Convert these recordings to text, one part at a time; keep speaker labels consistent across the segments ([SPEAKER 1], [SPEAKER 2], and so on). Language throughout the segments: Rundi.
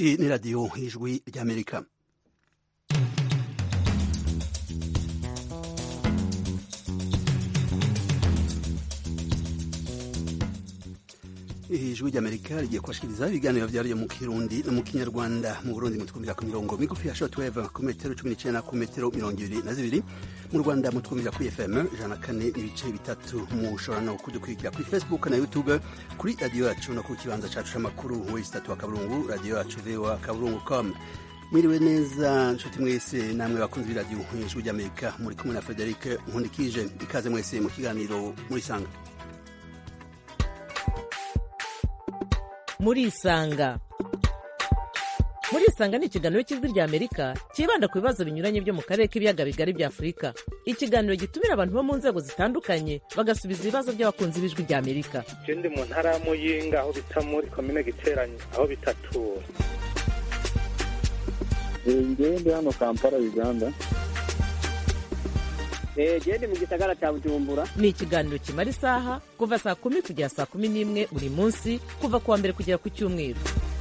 [SPEAKER 1] Iyi ni radiyo y'ijwi ry'amerika ijwi ry'amerika rigiye kubashikiriza ibiganiro vyaryo mu kirundi no mu kinyarwanda mu burundi mutwumvira ku mirongo migufi ya shortwave ku metero cumi n'icenda ku metero mirongo ibiri na zibiri mu rwanda mutwumvira kuri fm ijana kane n'ibice bitatu mushobora no kudukurikira kuri facebook na youtube kuri radiyo yacu no ku kibanza cacu c'amakuru wesi tatu wa kaburungu radiyo yacu voa kaburungu com mwiriwe neza nshuti mwese namwe bakunzi b'iradiyo ijwi ry'amerika muri kumwe na frederic nkundikije ikaze mwese mu kiganiro murisanga
[SPEAKER 2] murisanga murisanga ni ikiganiro cy'ijwi rya amerika cyibanda ku bibazo binyuranye byo mu karere k'ibiyaga bigari bya afurika ikiganiro gitumira abantu bo mu nzego zitandukanye bagasubiza ibibazo by'abakunzi b'ijwi rya amerika
[SPEAKER 3] ndi mu ntara ya muyinga aho bita muri komine giteranye aho bitatura
[SPEAKER 4] ngewe ndi hano kampala uganda
[SPEAKER 5] gende mu gisagara cya bujumbura
[SPEAKER 2] ni ikiganiro kimara isaha kuva saa kumi kugera saa kumi n'imwe buri munsi kuva ku wa mbere kugera ku cyumweru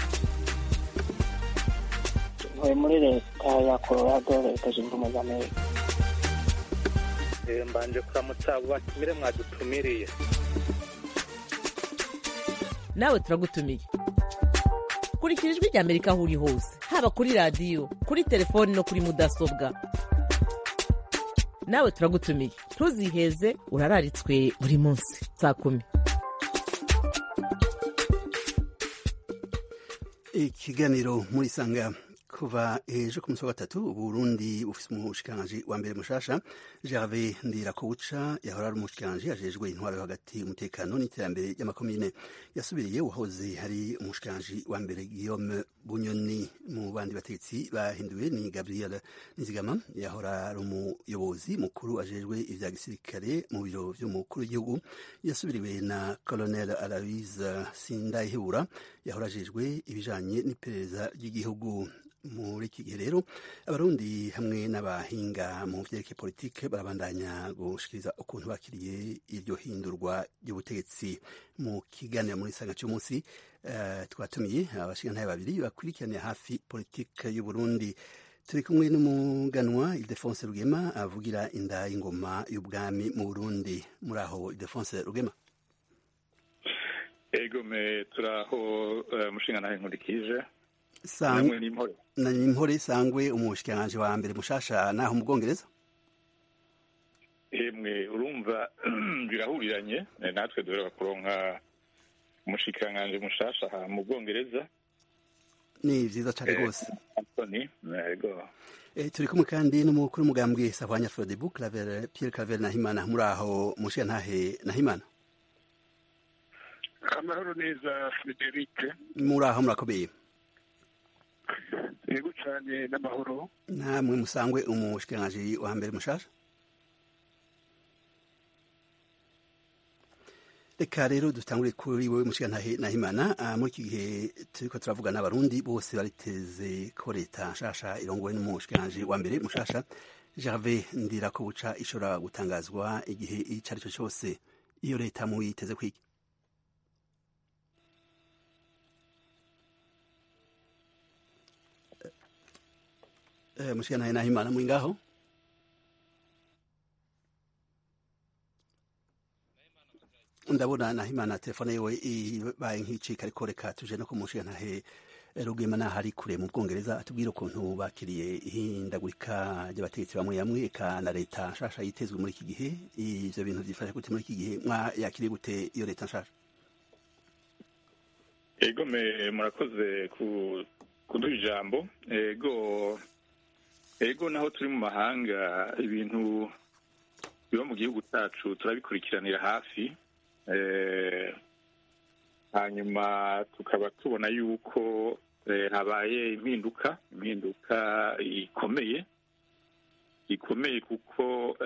[SPEAKER 5] ntuye muri leta ya colorado leta zunze ubumwe za amerika
[SPEAKER 3] mbanje kuramutsa abo batumire mwadutumiriye
[SPEAKER 2] nawe turagutumiye kurikira ijwi rya amerika aho uri hose haba kuri radiyo kuri telefoni no kuri mudasobwa nawe turagutumiye ntuziheze urararitswe buri munsi saa kumi
[SPEAKER 1] ikiganiro muri sanga kuva ejo ku munsi wa gatatu uburundi bufise umushikiranganji wa mbere mushasha gerve ndirakobuca yahora ari umushikiranganji ajejwe intwaro yo hagati umutekano n'iterambere ry'amakomine yasubiriye uwahoze hari umushikiranganji wa mbere guillaume bunyoni mu bandi bategetsi bahinduwe ni gabriel nizigama yahora ari umuyobozi mukuru ajejwe ivya gisirikare mu biro vy'umukuru w'igihugu yasubiriwe na colonel aloise sindayihebura yahora ajejwe ibijanye n'iperereza ry'igihugu muri iki gihe rero abarundi hamwe n'abahinga mu vyerekeye politike barabandanya gushikiriza ukuntu bakiriye iryo hindurwa ry'ubutegetsi mu kiganiro muri sanga cy'umunsi uh, twatumiye abashingantahe babiri bakurikiraniye hafi politike y'uburundi turi kumwe n'umuganwa ildefonse rugema avugira inda y'ingoma y'ubwami mu burundi muri aho ildefonse rugema
[SPEAKER 6] ego me turaho uh, mushingantahe nkurikije
[SPEAKER 1] na impore sangwe umushikiranganji wa mbere mushasha naho mu bwongereza
[SPEAKER 6] emwe urumva birahuriranye natwe duheruka kuronka umushikiranganji mushasha aha mu bwongereza
[SPEAKER 1] ni vyiza cane rwose
[SPEAKER 6] antony ego
[SPEAKER 1] turi kumwe kandi n'umukuru w'umugambwe sahwanya frodebu claver pierre claver nahimana muri aho mushikirantahe nahimana
[SPEAKER 7] amahoro neza frederic
[SPEAKER 1] muri aho murakomeye
[SPEAKER 7] yego cyane n'amahoro
[SPEAKER 1] namwe musangwe umushikiranganji wa mbere mushasha reka rero dutangure kuri wowe mushikirantahe nahimana muri iki gihe turiko turavuga n'abarundi bose bariteze ko leta nshasha irongowe n'umushikiranganji wa mbere mushasha gerve ndirakobuca ishobora gutangazwa igihe ico ari cyo cyose iyo leta muyiteze kwiki mushikana nahimana muri ngaho ndabona nahimana telefone yiwe ibaye nk'icika ariko reka tuje no kumushikantahe rugema naho ari kure mu bwongereza atubwire ukuntu bakiriye ihindagurika ry'abategetsi bamwe bamwe eka na leta nshasha yitezwe muri iki gihe ivyo bintu vyifashe gute muri iki gihe mwayakiriye gute iyo leta nshasha
[SPEAKER 6] ego me murakoze kuduha ijambo ego ego naho turi mu mahanga ibintu biba mu gihugu cyacu turabikurikiranira hafi hanyuma tukaba tubona yuko habaye impinduka impinduka ikomeye ikomeye kuko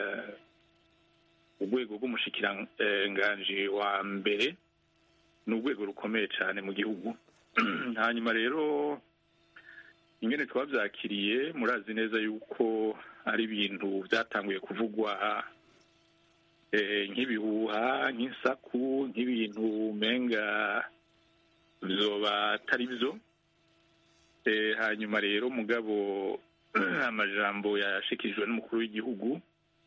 [SPEAKER 6] urwego rw'umushikiranganji wa mbere ni urwego rukomeye cyane mu gihugu hanyuma rero ingene twabyakiriye murazi neza yuko ari ibintu byatanguye kuvugwa nk'ibihuha nk'isaku nk'ibintu umenga byoba atari byo Eh, hanyuma rero mugabo amajambo yashikijwe n'umukuru w'igihugu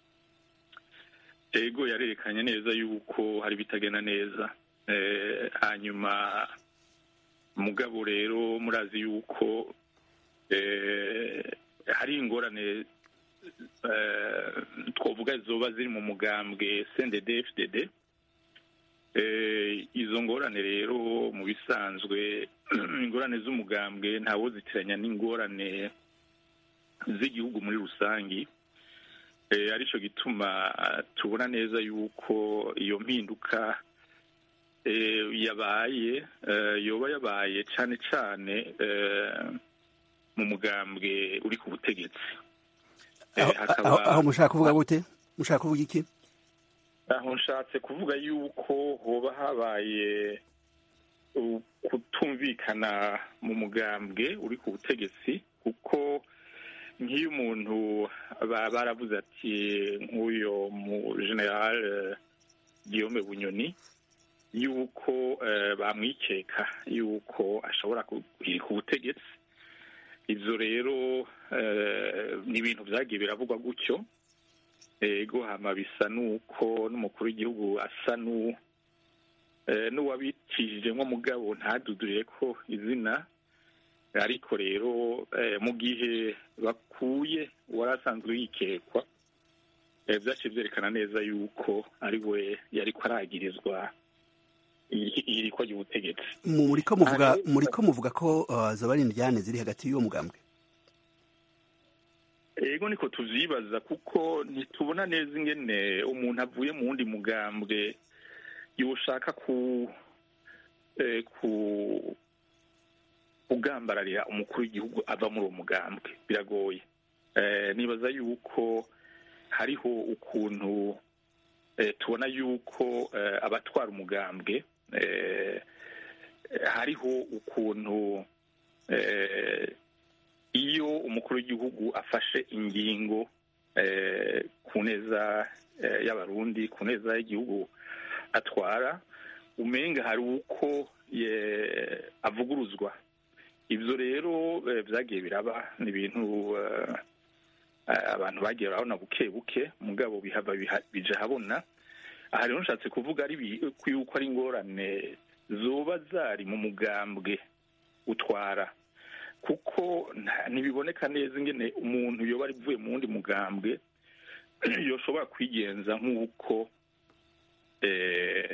[SPEAKER 6] ego yarerekanye neza yuko hari bitagenda neza Eh, hanyuma mugabo rero murazi yuko eh, hari ingorane eh, twavuga zoba ziri mu mugambwe CNDD FDD Eh, izo ngorane rero mu bisanzwe ingorane z'umugambwe ntawo zitiranya n'ingorane z'igihugu muri rusangi eh, arico gituma tubona neza yuko iyo mpinduka eh, yabaye eh, yoba yabaye cane cane eh, mu mugambwe uri ku butegetsi Eh,
[SPEAKER 1] aho
[SPEAKER 6] hakaba-
[SPEAKER 1] aho- aho mushaka kuvuga gute mushaka kuvuga iki
[SPEAKER 6] aho nshatse kuvuga yuko hoba habaye u- kutumvikana mu mugambwe uri ku butegetsi kuko nk'iyo umuntu ba- baravuze ati nk'uyo mu general eh, Guillaume Bunyoni yuko eh, bamwikeka yuko ashobora guhirika ubutegetsi ivyo rero eh, ni ibintu vyagiye biravugwa gutyo ego hama bisa nuko n'umukuru w'igihugu asa nu eh, n'uwabicishije nko mugabo ntadudurire ko izina ariko rero eh, mu gihe bakuye uwari asanzwe yikekwa eh, vyaciye vyerekana neza yuko ari we yariko aragirizwa iri- irikwa ry'ubutegetsi
[SPEAKER 1] Mu- muriko muvuga
[SPEAKER 6] Aha,
[SPEAKER 1] muriko muvuga ko uh, zoba ari indyane ziri hagati y'uwo mugambwe
[SPEAKER 6] ego niko tuvyibaza kuko ntitubona neza ingene umuntu avuye mu wundi mugambwe yoshaka ku eh, ku kugambararira umukuru w'igihugu ava muri uwo mugambwe biragoye eh, nibaza yuko hariho ukuntu eh, tubona yuko eh, abatwara umugambwe eh, hariho ukuntu eh, iyo umukuru w'igihugu afashe ingingo eh, ku neza eh, y'abarundi ku neza y'igihugu atwara umenga hari uko ye- avuguruzwa ivyo rero eh, vyagiye biraba ni ibintu eh, abantu bagiye barabona buke buke mugabo bihava biha- bija habona aha rero nshatse kuvuga ari bi- ko yuko ari ingorane zoba zari mu mugambwe utwara kuko nta- ntibiboneka neza ingene umuntu yoba ari vuye mu wundi mugambwe yoshobora kwigenza nk'uko eh,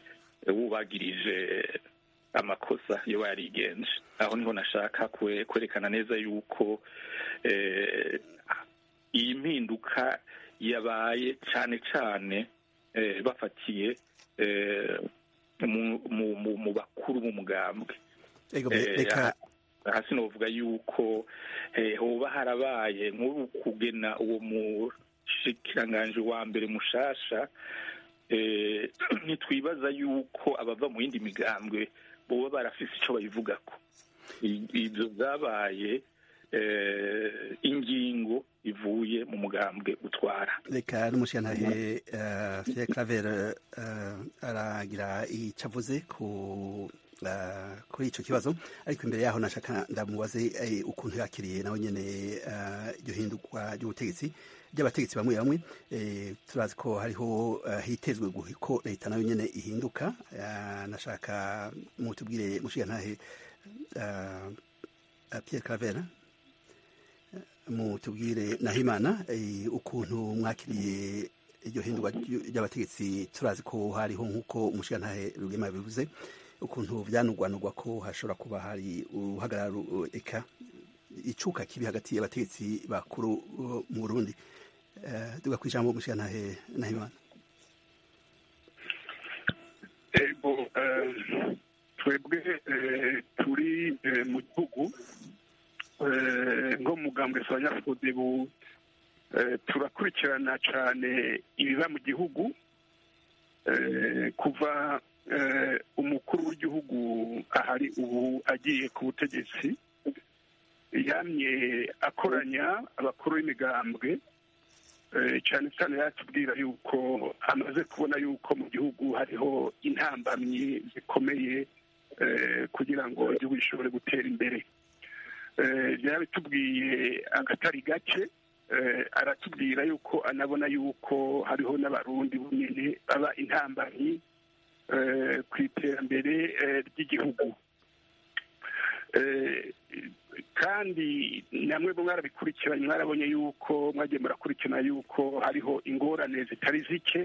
[SPEAKER 6] wubagirije amakosa yoba yarigenje aho niho nashaka kwe- kwerekana neza yuko eh, iyi mpinduka yabaye cane cane eh, bafatiye eh, mu- mu- mu- mu bakuru b'umugambwe
[SPEAKER 1] ego
[SPEAKER 6] Eh,
[SPEAKER 1] reka
[SPEAKER 6] hasi novuga yuko eh, hoba harabaye nk'ubu kugena uwo mushikiranganji wa mbere mushasha eh, ntitwibaza yuko abava mu yindi migambwe boba barafise ico bayivugako I- ivyo vyabaye eh, ingingo ivuye mu mugambwe utwara
[SPEAKER 1] reka n'umushyiranahe Pierre Claver uh, aragira icyo avuze ku uh, kuri icyo kibazo ariko imbere yaho nashaka ndamubaze eh, ukuntu yakiriye nawe nyene uh, iryo hindurwa ry'ubutegetsi ry'abategetsi bamwe bamwe eh, turazi ko hariho uh, hitezwe guhi- ko leta nayo nyene ihinduka uh, nashaka mutubwire mushyiranahe uh, uh, Pierre Claver mutubwire nahimana eh, ukuntu mwakiriye iryo hindurwa ry- ry'abategetsi turazi ko hariho nk'uko umushirantahe rugema yabivuze ukuntu vyanugwanugwa ko hashobora kuba hari uruhagarara ru- eka icuka kibi hagati y'abategetsi bakuru uh, mu burundi Eh, duga kwijambo umushirantahe nahimana
[SPEAKER 7] ego eh, twebwe eh, turi eh, mu gihugu eh, nko mugambwe abanyafudebu turakurikirana cyane ibiba mu gihugu eh, kuva eh, umukuru w'igihugu ahari ubu agiye ku butegetsi yamye akoranya abakuru b'imigambwe eh, cyane cyane yatubwira yuko amaze kubona yuko mu gihugu hariho intambamyi zikomeye eh, kugira ngo igihugu gishobore gutera imbere yarabitubwiye agatari gake aratubwira yuko anabona yuko hariho n'abarundi bunini baba intambanyi ku iterambere ry'igihugu kandi namwe mwarabikurikiranye mwarabonye yuko mwagiye murakurikirana yuko hariho ingorane zitari zike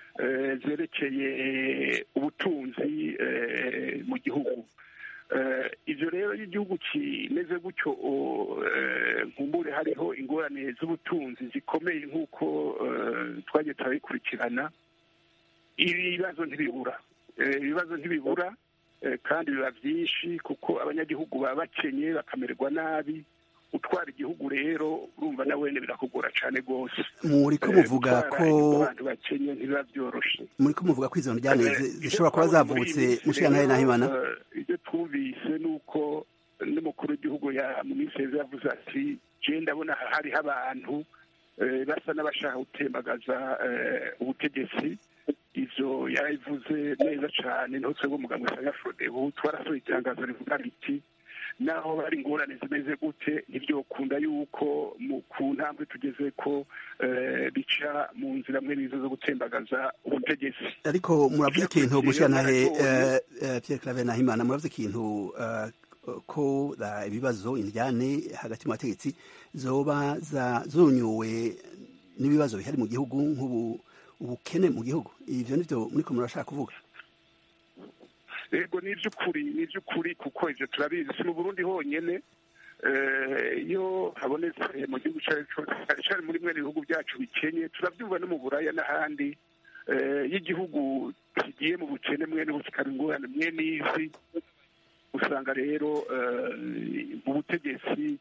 [SPEAKER 7] zerekeye ubutunzi mu gihugu ibyo rero iyo igihugu kimeze gutyo nkumbure hariho ingorane z'ubutunzi zikomeye nk'uko twagiye turabikurikirana ibibazo ntibibura ibibazo ntibibura kandi biba byinshi kuko abanyagihugu baba bakenye bakamererwa nabi utwara igihugu rero urumva na wene birakugora cyane rwose
[SPEAKER 1] muri ko muvuga ko
[SPEAKER 7] abantu bakenye ntibiba byoroshye
[SPEAKER 1] muri ko muvuga ko izo njyane zishobora kuba zavutse mushikana na himana
[SPEAKER 7] ibyo twumvise ni uko n'umukuru w'igihugu mu minsi heza yavuze ati je ndabona hariho abantu basa n'abashaka gutembagaza ubutegetsi ivyo yarabivuze neza cane niho twebwe umuganga usanga frode ubu twarasohoye itangazo rivuga riti naho bari ingorane zimeze gute ntibyokunda yuko ku ntambwe tugeze ko bica mu nzira mwe nizo zo gutembagaza ubutegetsi
[SPEAKER 1] ariko muravuze ikintu mushyantahe Pierre Claver Nahimana muravuze ikintu ko ibibazo indyane hagati mu bategetsi zoba zonyuwe n'ibibazo bihari mu gihugu nk'ubu ubukene mu gihugu ivyo nivyo muriko murashaka kuvuga
[SPEAKER 7] yego ni iby'ukuri ni iby'ukuri kuko ibyo turabizi si mu burundi honyine iyo habonetse mu gihugu cyari muri mwe ibihugu byacu bikenye turabyumva no mu buraya n'ahandi iyo igihugu kigiye mu bukene mwene bukikaba ingorane mwe n'izi usanga rero mu butegetsi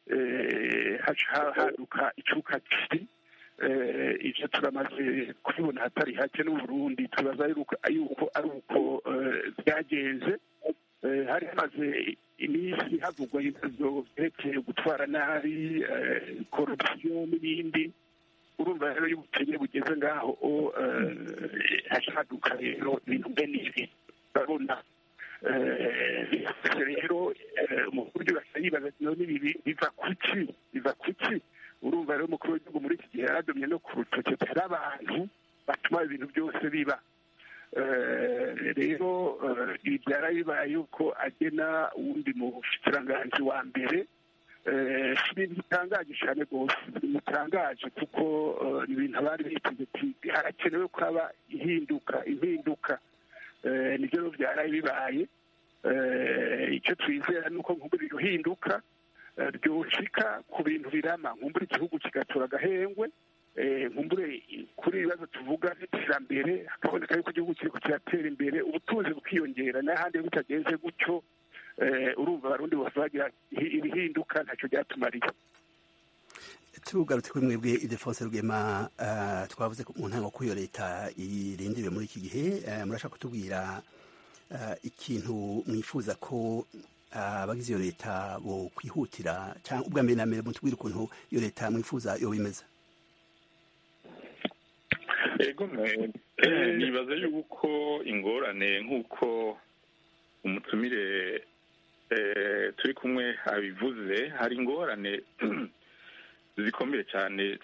[SPEAKER 7] haduka icuka kibi ibyo turamaze kubibona hatari hake n'uburundi tubaza yuko ari uko byagenze hari hamaze iminsi havugwa ibibazo byerekeye gutwara nabi korupsiyo n'ibindi urumva rero iyo ubukene bugeze ngaho hashaduka rero ibintu mbe n'ibi urabona rero mu buryo basa yibaza none ibi biva kuki biva kuki urumva rero umukuru w'igihugu muri iki gihe yaradomye no ku rutoki hari abantu batuma ibintu byose biba rero ibi byara bibaye yuko agena uwundi mushikiranganji wa mbere si ibintu bitangaje cyane rwose bitangaje kuko ni ibintu abari biteze ati harakenewe ko haba ihinduka impinduka nibyo rero byaraye bibaye icyo twizera ni uko nk'ubu ruhinduka ryoshika ku bintu birama nkumbure igihugu kigatora agahengwe nkumbure kuri ibibazo tuvuga n'iterambere hakaboneka yuko igihugu kiriko kiratera imbere ubutunzi bukiyongera n'ahandi iyo bitagenze gutyo urumva abarundi bose bagira ibihinduka ntacyo byatumariye
[SPEAKER 1] tugarutse kuri mwebwe idefonse rugema twavuze mu ntango ko iyo leta irindiriwe muri iki gihe murashaka kutubwira ikintu mwifuza ko abagize iyo leta bo kwihutira cyangwa ubwa mbere na mbere mutubwire ukuntu iyo leta mwifuza yo bimeze
[SPEAKER 6] ego nibaza yuko ingorane nk'uko umutumire turi kumwe abivuze hari ingorane zikomeye cyane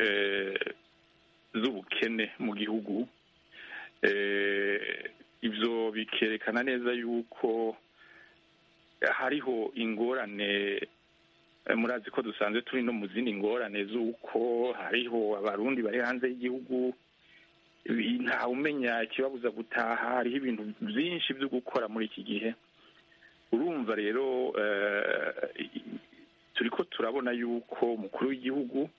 [SPEAKER 6] z'ubukene mu gihugu ibyo bikerekana neza yuko hariho ingorane murazi ko dusanzwe turi no mu zindi ngorane z'uko hariho abarundi bari hanze y'igihugu ntawe umenya ikibabuza gutaha hariho ibintu byinshi byo gukora muri iki gihe urumva rero turi ko turabona yuko umukuru w'igihugu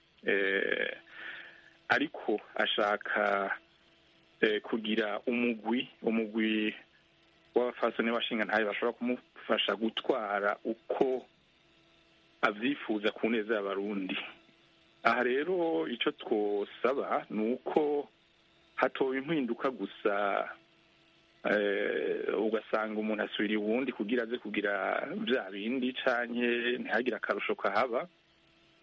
[SPEAKER 6] ariko ashaka kugira umugwi umugwi w'abafasoni washinga ntayo bashobora kumufasha gutwara uko abyifuza ku neza y'abarundi aha rero icyo twosaba ni uko hatowe impinduka gusa ugasanga umuntu asubira uwundi kugira aze kugira bya bindi canke ntihagire akarusho kahaba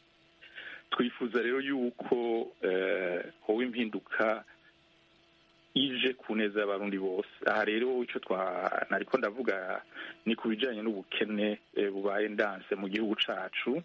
[SPEAKER 6] twifuza rero yuko howe impinduka ije ku neza y'abarundi bose aha rero icyo twa nariko ndavuga ni ku bijanye n'ubukene eh, bubaye ndanse mu gihugu cacu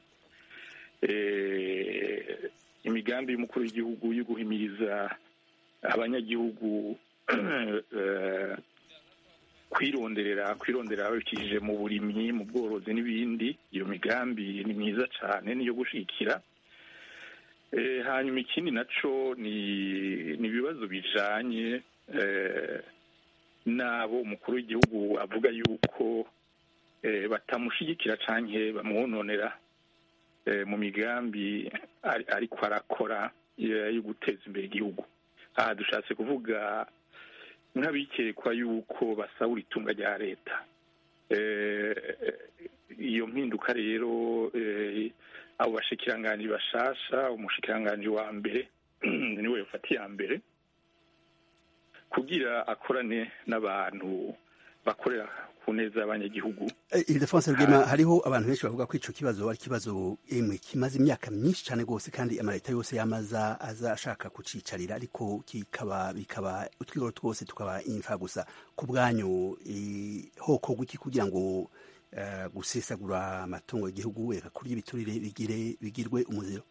[SPEAKER 6] eh, imigambi y'umukuru w'igihugu yo guhimiriza abanyagihugu eh, kwironderera kwironderera babikishije mu burimyi mu bworozi n'ibindi iyo migambi ni myiza cyane niyo gushikira Eh, hanyuma ikindi naco ni ni ibibazo bijanye eh, n'abo umukuru w'igihugu avuga yuko eh, batamushigikira canke bamwononera eh, mu migambi ari- ariko arakora eh, yo guteza imbere igihugu aha dushatse kuvuga nk'abikekwa yuko basahura itunga rya leta Eh, iyo mpinduka rero eh, abo bashikiranganji bashasha umushikiranganji wa mbere niwe yafata iya mbere kugira akorane n'abantu bakorera ku neza y'abanyagihugu
[SPEAKER 1] Eh, Ildefonse Rugema hariho abantu benshi bavuga ko ico kibazo ari kibazo emwe kimaze imyaka myinshi cyane gose kandi amaleta yose yamaza aza ashaka kucicarira ariko kikaba bikaba utwigoro twose tukaba imfa gusa ku bwanyu eh, hoko guki kugira ngo eh, gusesagura amatungo y'igihugu eka kurya ibiturire bigire bigirwe umuziro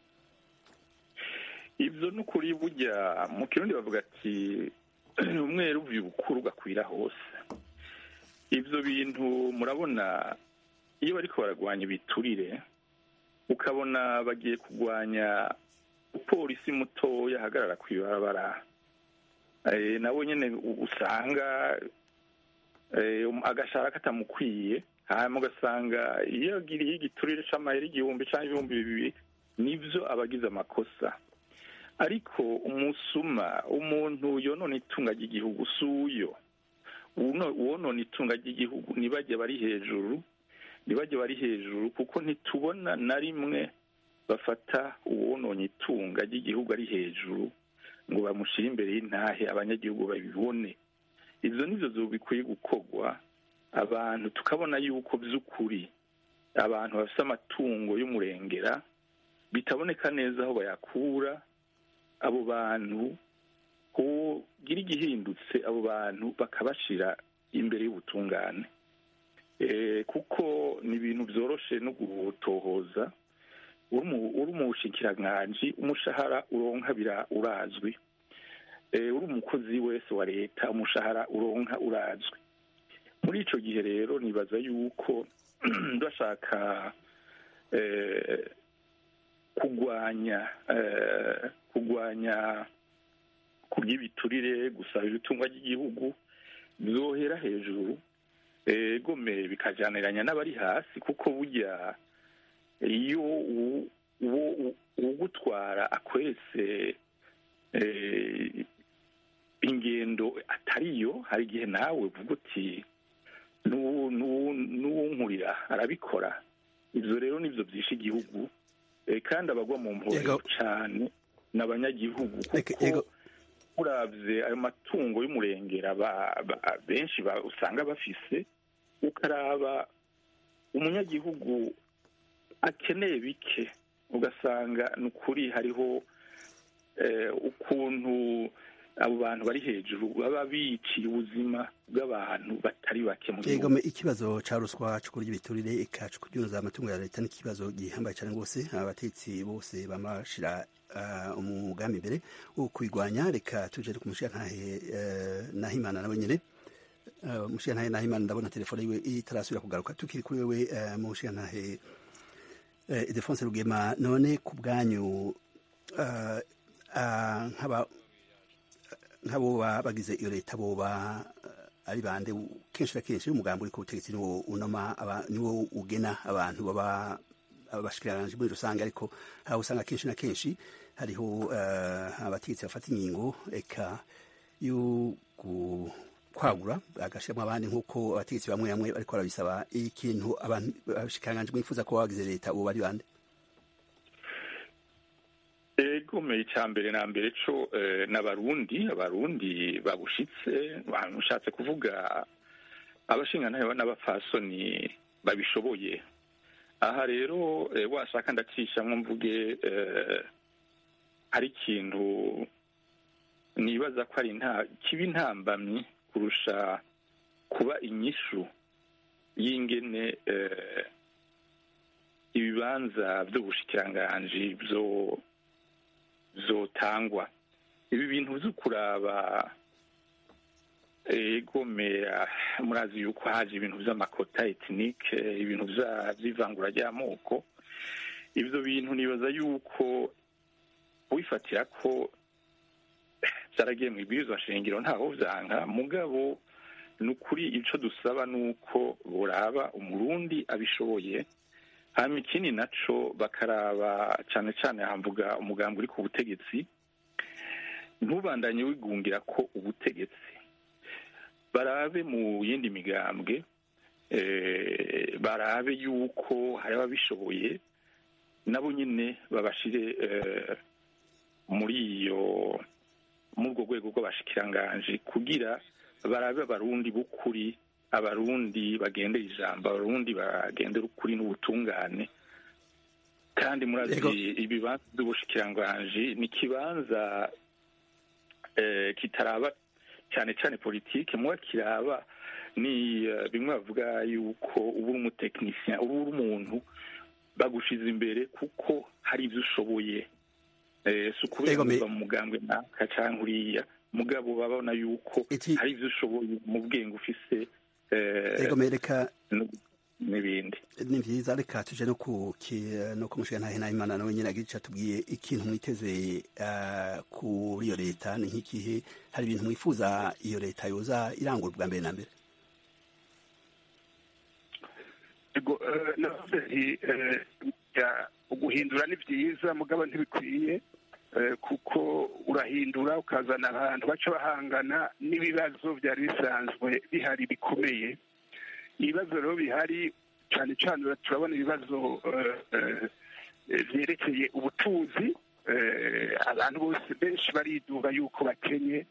[SPEAKER 6] ivyo n'ukuri burya mu kirundi bavuga ati umweru uvuye ubukuru ugakwira hose ivyo bintu murabona iyo bariko baragwanya ibiturire ukabona bagiye kugwanya umupolisi mutoya ahagarara kw'ibarabara eh, nawe nyene u- usanga eh, um- agashara katamukwiye hanyuma ugasanga iyo agiriye igiturire c'amahera igihumbi canke ibihumbi bibiri nivyo abagize amakosa ariko umusuma umuntu yonona itunga ry'igihugu si uyo Uno- uwonona itunga ry'igihugu ntibajye bari hejuru ntibajye bari hejuru kuko ntitubona na rimwe bafata uwononye itunga ry'igihugu ari hejuru ngo bamushyire imbere y'intahe abanyagihugu babibone ibyo nivyo zo bikwiye gukorwa abantu tukabona yuko by'ukuri abantu bafite amatungo y'umurengera bitaboneka neza aho bayakura abo bantu kugira igihindutse abo bantu bakabashira imbere y'ubutungane Eh, kuko ni ibintu byoroshe no gutohoza uri mu- uri mu bushikiranganji umushahara uronka bira urazwi Eh, uri umukozi wese wa leta umushahara uronka urazwi muri ico gihe rero nibaza yuko bashaka eh, kugwanya eh, kugwanya kurya ibiturire gusaba ibitungwa ry'igihugu byohera hejuru eh, gome bikajaniranya n'abari hasi kuko burya iyo u- uwo u- uwugutwara akweretse eh, ingendo atariyo hari igihe nawe uvuga uti "N'uwu- n'uwu- n'uwunkurira arabikora ivyo rero nivyo vyishe igihugu Eh, kandi abagwa mu mporero
[SPEAKER 1] Yego.
[SPEAKER 6] cane ni abanyagihugu
[SPEAKER 1] Eke-
[SPEAKER 6] kuko
[SPEAKER 1] yego.
[SPEAKER 6] uravye ayo matungo y'umurengera ba- ba- benshi ba- usanga bafise ukaraba umunyagihugu akeneye bike ugasanga ni ukuri hariho eh, ukuntu abo bantu bari hejuru baba biciye ubuzima bw'abantu batari bake mu gihugu
[SPEAKER 1] Egome ikibazo ca ruswa co kurya ibiturire eka co kuryunuza amatungo ya leta n'ikibazo gihambaye cane rwose abatetsi bose bama bashira uh, umugambi imbere wo kwigwanya reka tuje ku mushiyantahe uh, nahimana nawe nyene uh, mushiyantahe nahimana ndabona telefone yiwe itarasubira kugaruka tukiri kuri wewe uh, mushiyantahe uh, Ildefonse Rugema none ku bwanyu uh, uh, nk'aba nk'abo ba- bagize iyo leta boba eh, ari bande u- kenshi na kenshi umugambi uri ku butegetsi niwo unoma aba- niwo ugena abantu baba abashikiranganje muri rusange ariko hari usanga kenshi na kenshi hariho eh, abategetsi bafata ingingo eka yo gu- kwagura agashiramo abandi nk'uko abategetsi bamwe bamwe bariko barabisaba ikintu abantu abashikiranganje mwifuza ko bagize leta ubu bari bande
[SPEAKER 6] egomeye icya mbere na mbere co eh, n'abarundi abarundi babushitse ushatse kuvuga abashingantahe n'abapfasoni babishoboye aha rero eh, washaka ndacishamwo mvuge eh, hari ikintu nibaza ko ari nta kiba intambamyi kurusha kuba inyishu y'ingene eh, ibibanza by'ubushikiranganji byo zotangwa ibi bintu byo kuraba egomera murazi yuko haje ibintu by'amakota etinike ibintu vya- vy'ivangura ry'amoko ivyo bintu nibaza yuko wifatira ko vyaragiye mu ibwirizwa shingiro ntaho vyanka mugabo ni ukuri ico dusaba ni uko boraba umurundi abishoboye hanyuma ikindi naco bakaraba cane cane hamvuga umugambi uri ku butegetsi ntubandanye wigungira ko ubutegetsi barabe mu yindi migambwe eh, barabe yuko hari ababishoboye nabo nyine babashire eh, muri iyo muri urwo rwego rw'abashikiranganji kugira barabe abarundi b'ukuri abarundi bagendera ijambo abarundi bagendera ukuri n'ubutungane kandi murazi
[SPEAKER 1] Yego.
[SPEAKER 6] ibibanza by'ubushikiranganji ni ikibanza eh, kitaraba cyane cyane politike muba kiraba ni eh, bimwe bavuga yuko uba uri umutekinisiyani uba uri umuntu bagushize imbere kuko hari ibyo ushoboye Eh, si ukubera
[SPEAKER 1] Yego, me-
[SPEAKER 6] kuva mu mugambwe naka cyangwa uriya mugabo babona yuko
[SPEAKER 1] Iki-
[SPEAKER 6] hari ibyo ushoboye mu bwenge ufise eh,
[SPEAKER 1] ego mereka
[SPEAKER 6] n- n'ibindi
[SPEAKER 1] ni vyiza reka tuje no ku ki- no kumushiga ntahe nahimana nawe nyine agira ico atubwiye ikintu mwiteze eh, kuri iyo leta ni nk'ikihe hari ibintu mwifuza iyo leta yoza irangura bwa mbere na mbere
[SPEAKER 7] Ego, eh, navuze nti eh, ya- uguhindura ni byiza mugabo ntibikwiye eh, kuko urahindura ukazana abantu baca bahangana n'ibibazo byari bisanzwe bihari bikomeye ibibazo rero bihari cyane cyane turabona ibibazo eh, eh, byerekeye ubutunzi eh, abantu bose benshi bariduga yuko bakenye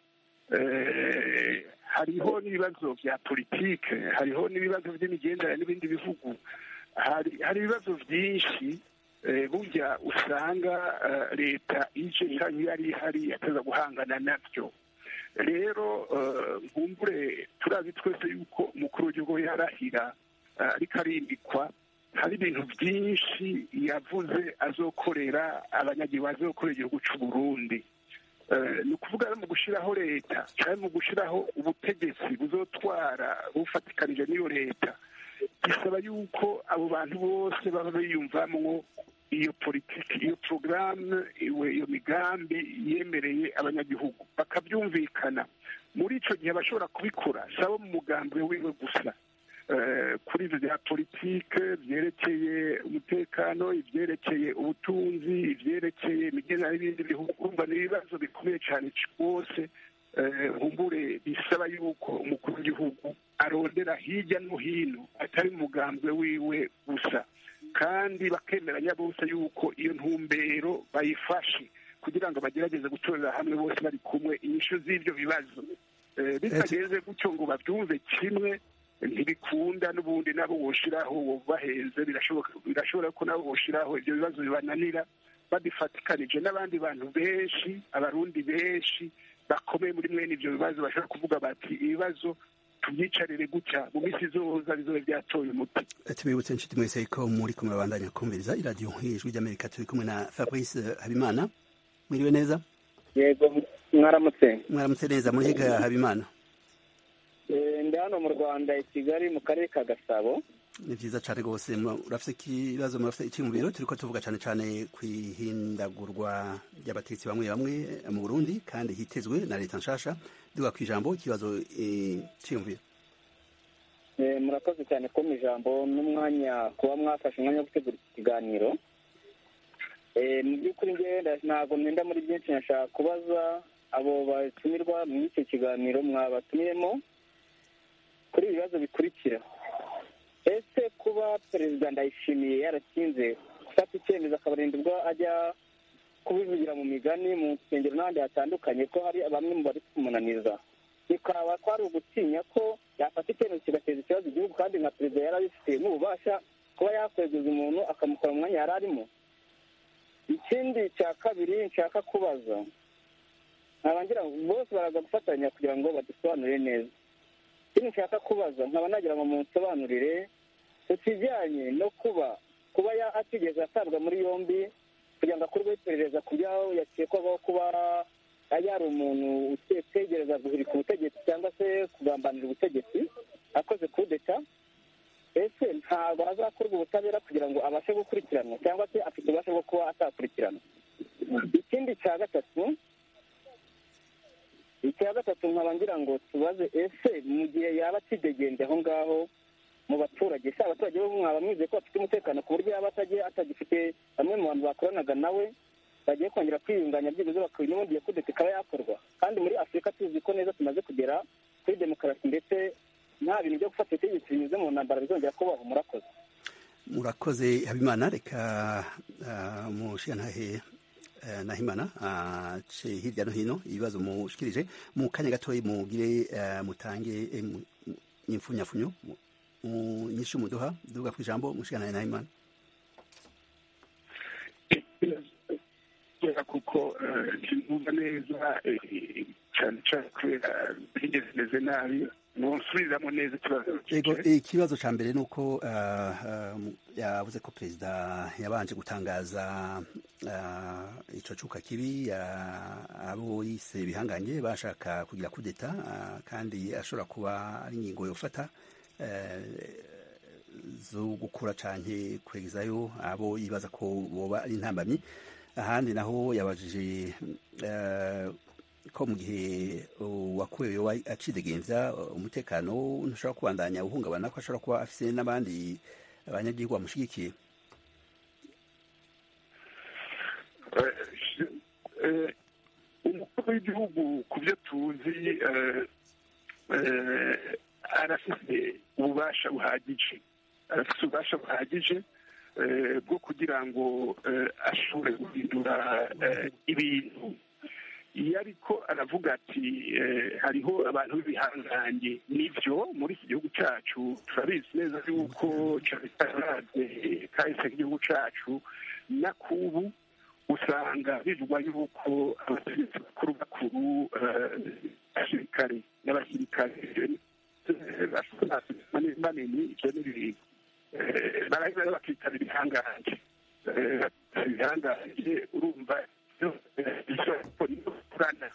[SPEAKER 7] eh, hariho n'ibibazo bya politike hariho n'ibibazo by'imigenderanire n'ibindi bihugu hari hari ibibazo byinshi eh, burya usanga eh, leta ije cyangwa iyo ari ihari yateza guhangana nabyo rero eh, nkumbure turazi twese yuko umukuru w'igihugu yarahira eh, ariko arimbikwa hari ibintu byinshi yavuze azokorera abanyagihugu azokorera igihugu cy'u Burundi Eh, ni ukuvuga mu gushyiraho leta cyangwa mu gushyiraho ubutegetsi buzotwara bufatikanije n'iyo leta bisaba yuko abo bantu bose baba biyumvamwo iyo politiki iyo porogaramu iwe iyo migambi yemereye abanyagihugu bakabyumvikana muri icyo gihe bashobora kubikora si abo mu mugambi wiwe gusa Eh, kuri ibyo bya politike byerekeye umutekano ibyerekeye ubutunzi ibyerekeye imigenderanire n'ibindi bihugu urumva ni ibibazo bikomeye cyane rwose eh, nkumbure bisaba yuko umukuru w'igihugu arondera hirya no hino atari mu mugambwe wiwe gusa kandi bakemeranya bose yuko iyo ntumbero bayifashe kugira ngo bagerageze gutorera hamwe bose bari kumwe inyishu z'ibyo bibazo Eh, bitagenze gutyo ngo babyumve kimwe ntibikunda n'ubundi nabo woshiraho wobahenze birashoboka birashobora ko nabo woshiraho ibyo bibazo bibananira babifatikanije n'abandi bantu benshi abarundi benshi bakomeye muri mwene ibyo bibazo bashobora kuvuga bati ibibazo tubyicarire gutya mu minsi izoza bizobe byatoye umuti
[SPEAKER 1] tubibutse inshuti mwese ko muri kumwe babandanya kumviriza iradiyo nk'ijwi ry'amerika turi kumwe na fabrice habimana mwiriwe neza
[SPEAKER 5] yego mwaramutse
[SPEAKER 1] mwaramutse neza muri higa habimana
[SPEAKER 5] Eh, ndi hano mu rwanda i kigali mu karere ka gasabo
[SPEAKER 1] ni vyiza cane rwose Mura- urafise ikibazo murafise iciyumviro turiko tuvuga cane cane kw'ihindagurwa ry'abategetsi bamwe bamwe mu burundi kandi hitezwe na leta nshasha duga kw'ijambo ikibazo eh, ciyumviro
[SPEAKER 5] Eh, murakoze cyane ko mu ijambo n'umwanya kuba mwafashe umwanya wo gutegura iki kiganiro Eh, mu by'ukuri njyewe nda- ntabwo mwenda muri byinshi nashaka kubaza abo batumirwa muri icyo kiganiro mwabatumiyemo kuri ibi bibazo bikurikira ese kuba perezida ndayishimiye yaratinze gufata icyemezo akabarinda ubwo ajya kubivugira mu migani mu nsengero n'ahandi hatandukanye ko hari bamwe mu bari kumunaniza bikaba kwari ugutinya ko yafata icyemezo kigateza ikibazo igihugu kandi nka perezida yari abifitemo ububasha kuba yakwegeza umuntu akamukora mu mwanya yari arimo ikindi cya kabiri nshaka kubaza nkaba ngira ngo bose baraza gufatanya kugira ngo badusobanurire neza ikindi nshaka kubaza nkaba nagira ngo munsobanurire ku kijyanye no kuba kuba ya- atigeze atabwa muri yombi kugira ngo akorweho iperereza ku byaho yakekwagaho kuba yari umuntu utegereza guhirika ubutegetsi cyangwa se kugambanira ubutegetsi akoze kudeta ese ntabwo azakorwa ubutabera kugira ngo abashe gukurikiranwa cyangwa se afite ububasha bwo kuba atakurikiranwa ikindi cya gatatu icya gatatu nkaba ngira ngo tubaze ese mu gihe yaba akidegembye aho ngaho mu baturage se abaturage bo mwaba mwizeye ko bafite umutekano ku buryo yaba atagiye atagifite bamwe mu bantu bakoranaga nawe bagiye kongera kwiyunganya byibuze bakaba n'ubundi iyo kudeta ikaba yakorwa kandi muri afurika tuzi ko neza tumaze kugera kuri demokarasi ndetse nta bintu byo gufata ubutegetsi binyuze mu ntambara bizongera kubaho murakoze
[SPEAKER 1] murakoze habimana reka uh, mushiyantahe uh, nahimana ace uh, hirya no hino ibibazo mushikirije mu kanya gatoya mugire uh, mutange eh, mu- mu- imfunyafunyo mu- mu nyishu muduha duga ku ijambo mushiyantahe nahimana
[SPEAKER 7] kubera kuko ntumva neza eh, cyane cyane kubera bigeze meze nabi ntusubiriramo neza ikibazo
[SPEAKER 1] Ego,
[SPEAKER 7] cyicaye.
[SPEAKER 1] ikibazo ca mbere ni uko uh, um, yavuze ko perezida yabanje gutangaza uh, ico cuka kibi uh, abo yise bihanganye bashaka kugira kudeta uh, kandi ashobora kuba ari ingingo yofata uh, zo gukura canke kwegezayo abo yibaza ko boba ari intambamyi ahandi naho yabajije uh, ko mu gihe uwakuwe yoba acidegemvya umutekano ntushobora kubandanya uhungabana ko ashobora kuba afise n'abandi abanyagihugu bamushigikiye
[SPEAKER 7] Eh, eh, umukuru w'igihugu ku byo tuzi eh, eh, arafite ububasha buhagije arafite ububasha buhagije eh, bwo kugira ngo eh, ashobore guhindura eh, ibintu iyo ariko aravuga ati eh, hariho abantu b'ibihangange nibyo muri iki gihugu cyacu turabizi neza yuko cyane cyane kahise k'igihugu cyacu na kubu usanga bivugwa yuko abategetsi bakuru bakuru eh, abasirikare n'abasirikare eh, manini ibyo ni ibintu Eh, baraheza bakitaba ibihangange Eh, bakitaba ibihangange urumva kurana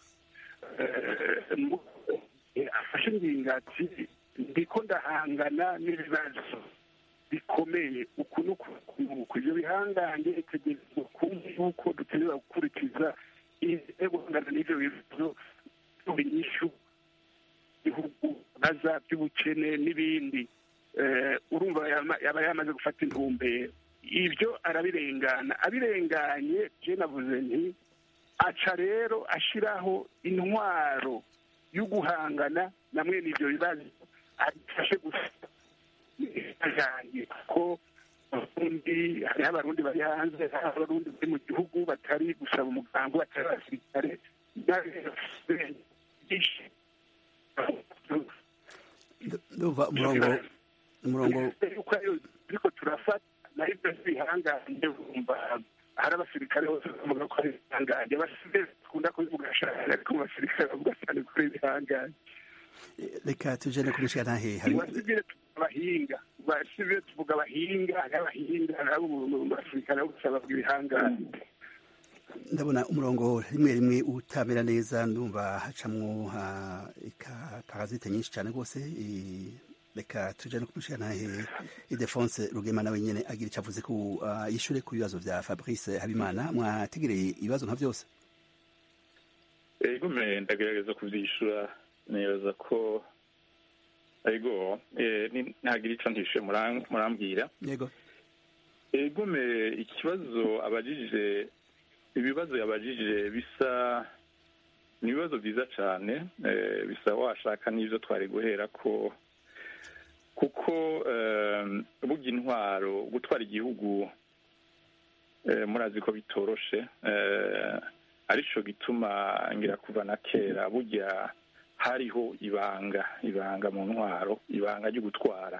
[SPEAKER 7] afashe ingingo ati ndiko ndahangana n'ibibazo bikomeye uku n'uku ibyo bihangange itegerezwa kumva yuko dutegereza gukurikiza intego guhangana n'ibyo bibazo by'inyishu bihugu baza by'ubukene n'ibindi Eh, urumva yama- yaba yamaze gufata intumbero ibyo arabirengana abirenganye je navuze nti aca rero ashiraho intwaro yo guhangana na mwene ivyo bibazo adufashe gusa ajanye kuko abarundi hariho abarundi bari hanze hariho abarundi bari mu gihugu batari gusaba umugambi batari abasirikare byinshi
[SPEAKER 1] ndumva umurongo umurongo
[SPEAKER 7] yuko ariyo turiko turafata nayo ibyo bihangange bumva hari abasirikare bose bavuga ko ari ibihangange abasivile bakunda kubivuga cyane ariko mu basirikare bavuga cyane ko ari ibihangange
[SPEAKER 1] reka tujene ku mushiyantahe hari
[SPEAKER 7] abasivile tuvuga abahinga abasivile tuvuga abahinga hariho abahinga nabo mu basirikare bose bavuga ibihangange
[SPEAKER 1] ndabona umurongo rimwe rimwe utamera neza ndumva hacamwo ah, ika- parazite nyinshi cyane rwose i- reka tuje no kumushiyantahe idefonse rugema nawe nyene agira icyo avuze ku ah, yishure ku bibazo vya fabrice habimana mwategereye ibibazo nka vyose
[SPEAKER 6] ego me ndagerageza kuvyishura nibaza ko ego eh, ni- ntagira ico ntishe muram- murambwira
[SPEAKER 1] yego
[SPEAKER 6] ego me ikibazo abajije ibibazo yabajije bisa ni ibibazo byiza cyane eh, bisa washaka n'ibyo twari guhera ko kuko eh, burya intwaro gutwara igihugu eh, murazi ko bitoroshe eh, arico gituma ngira kuva na kera burya hariho ibanga ibanga mu ntwaro ibanga ryo gutwara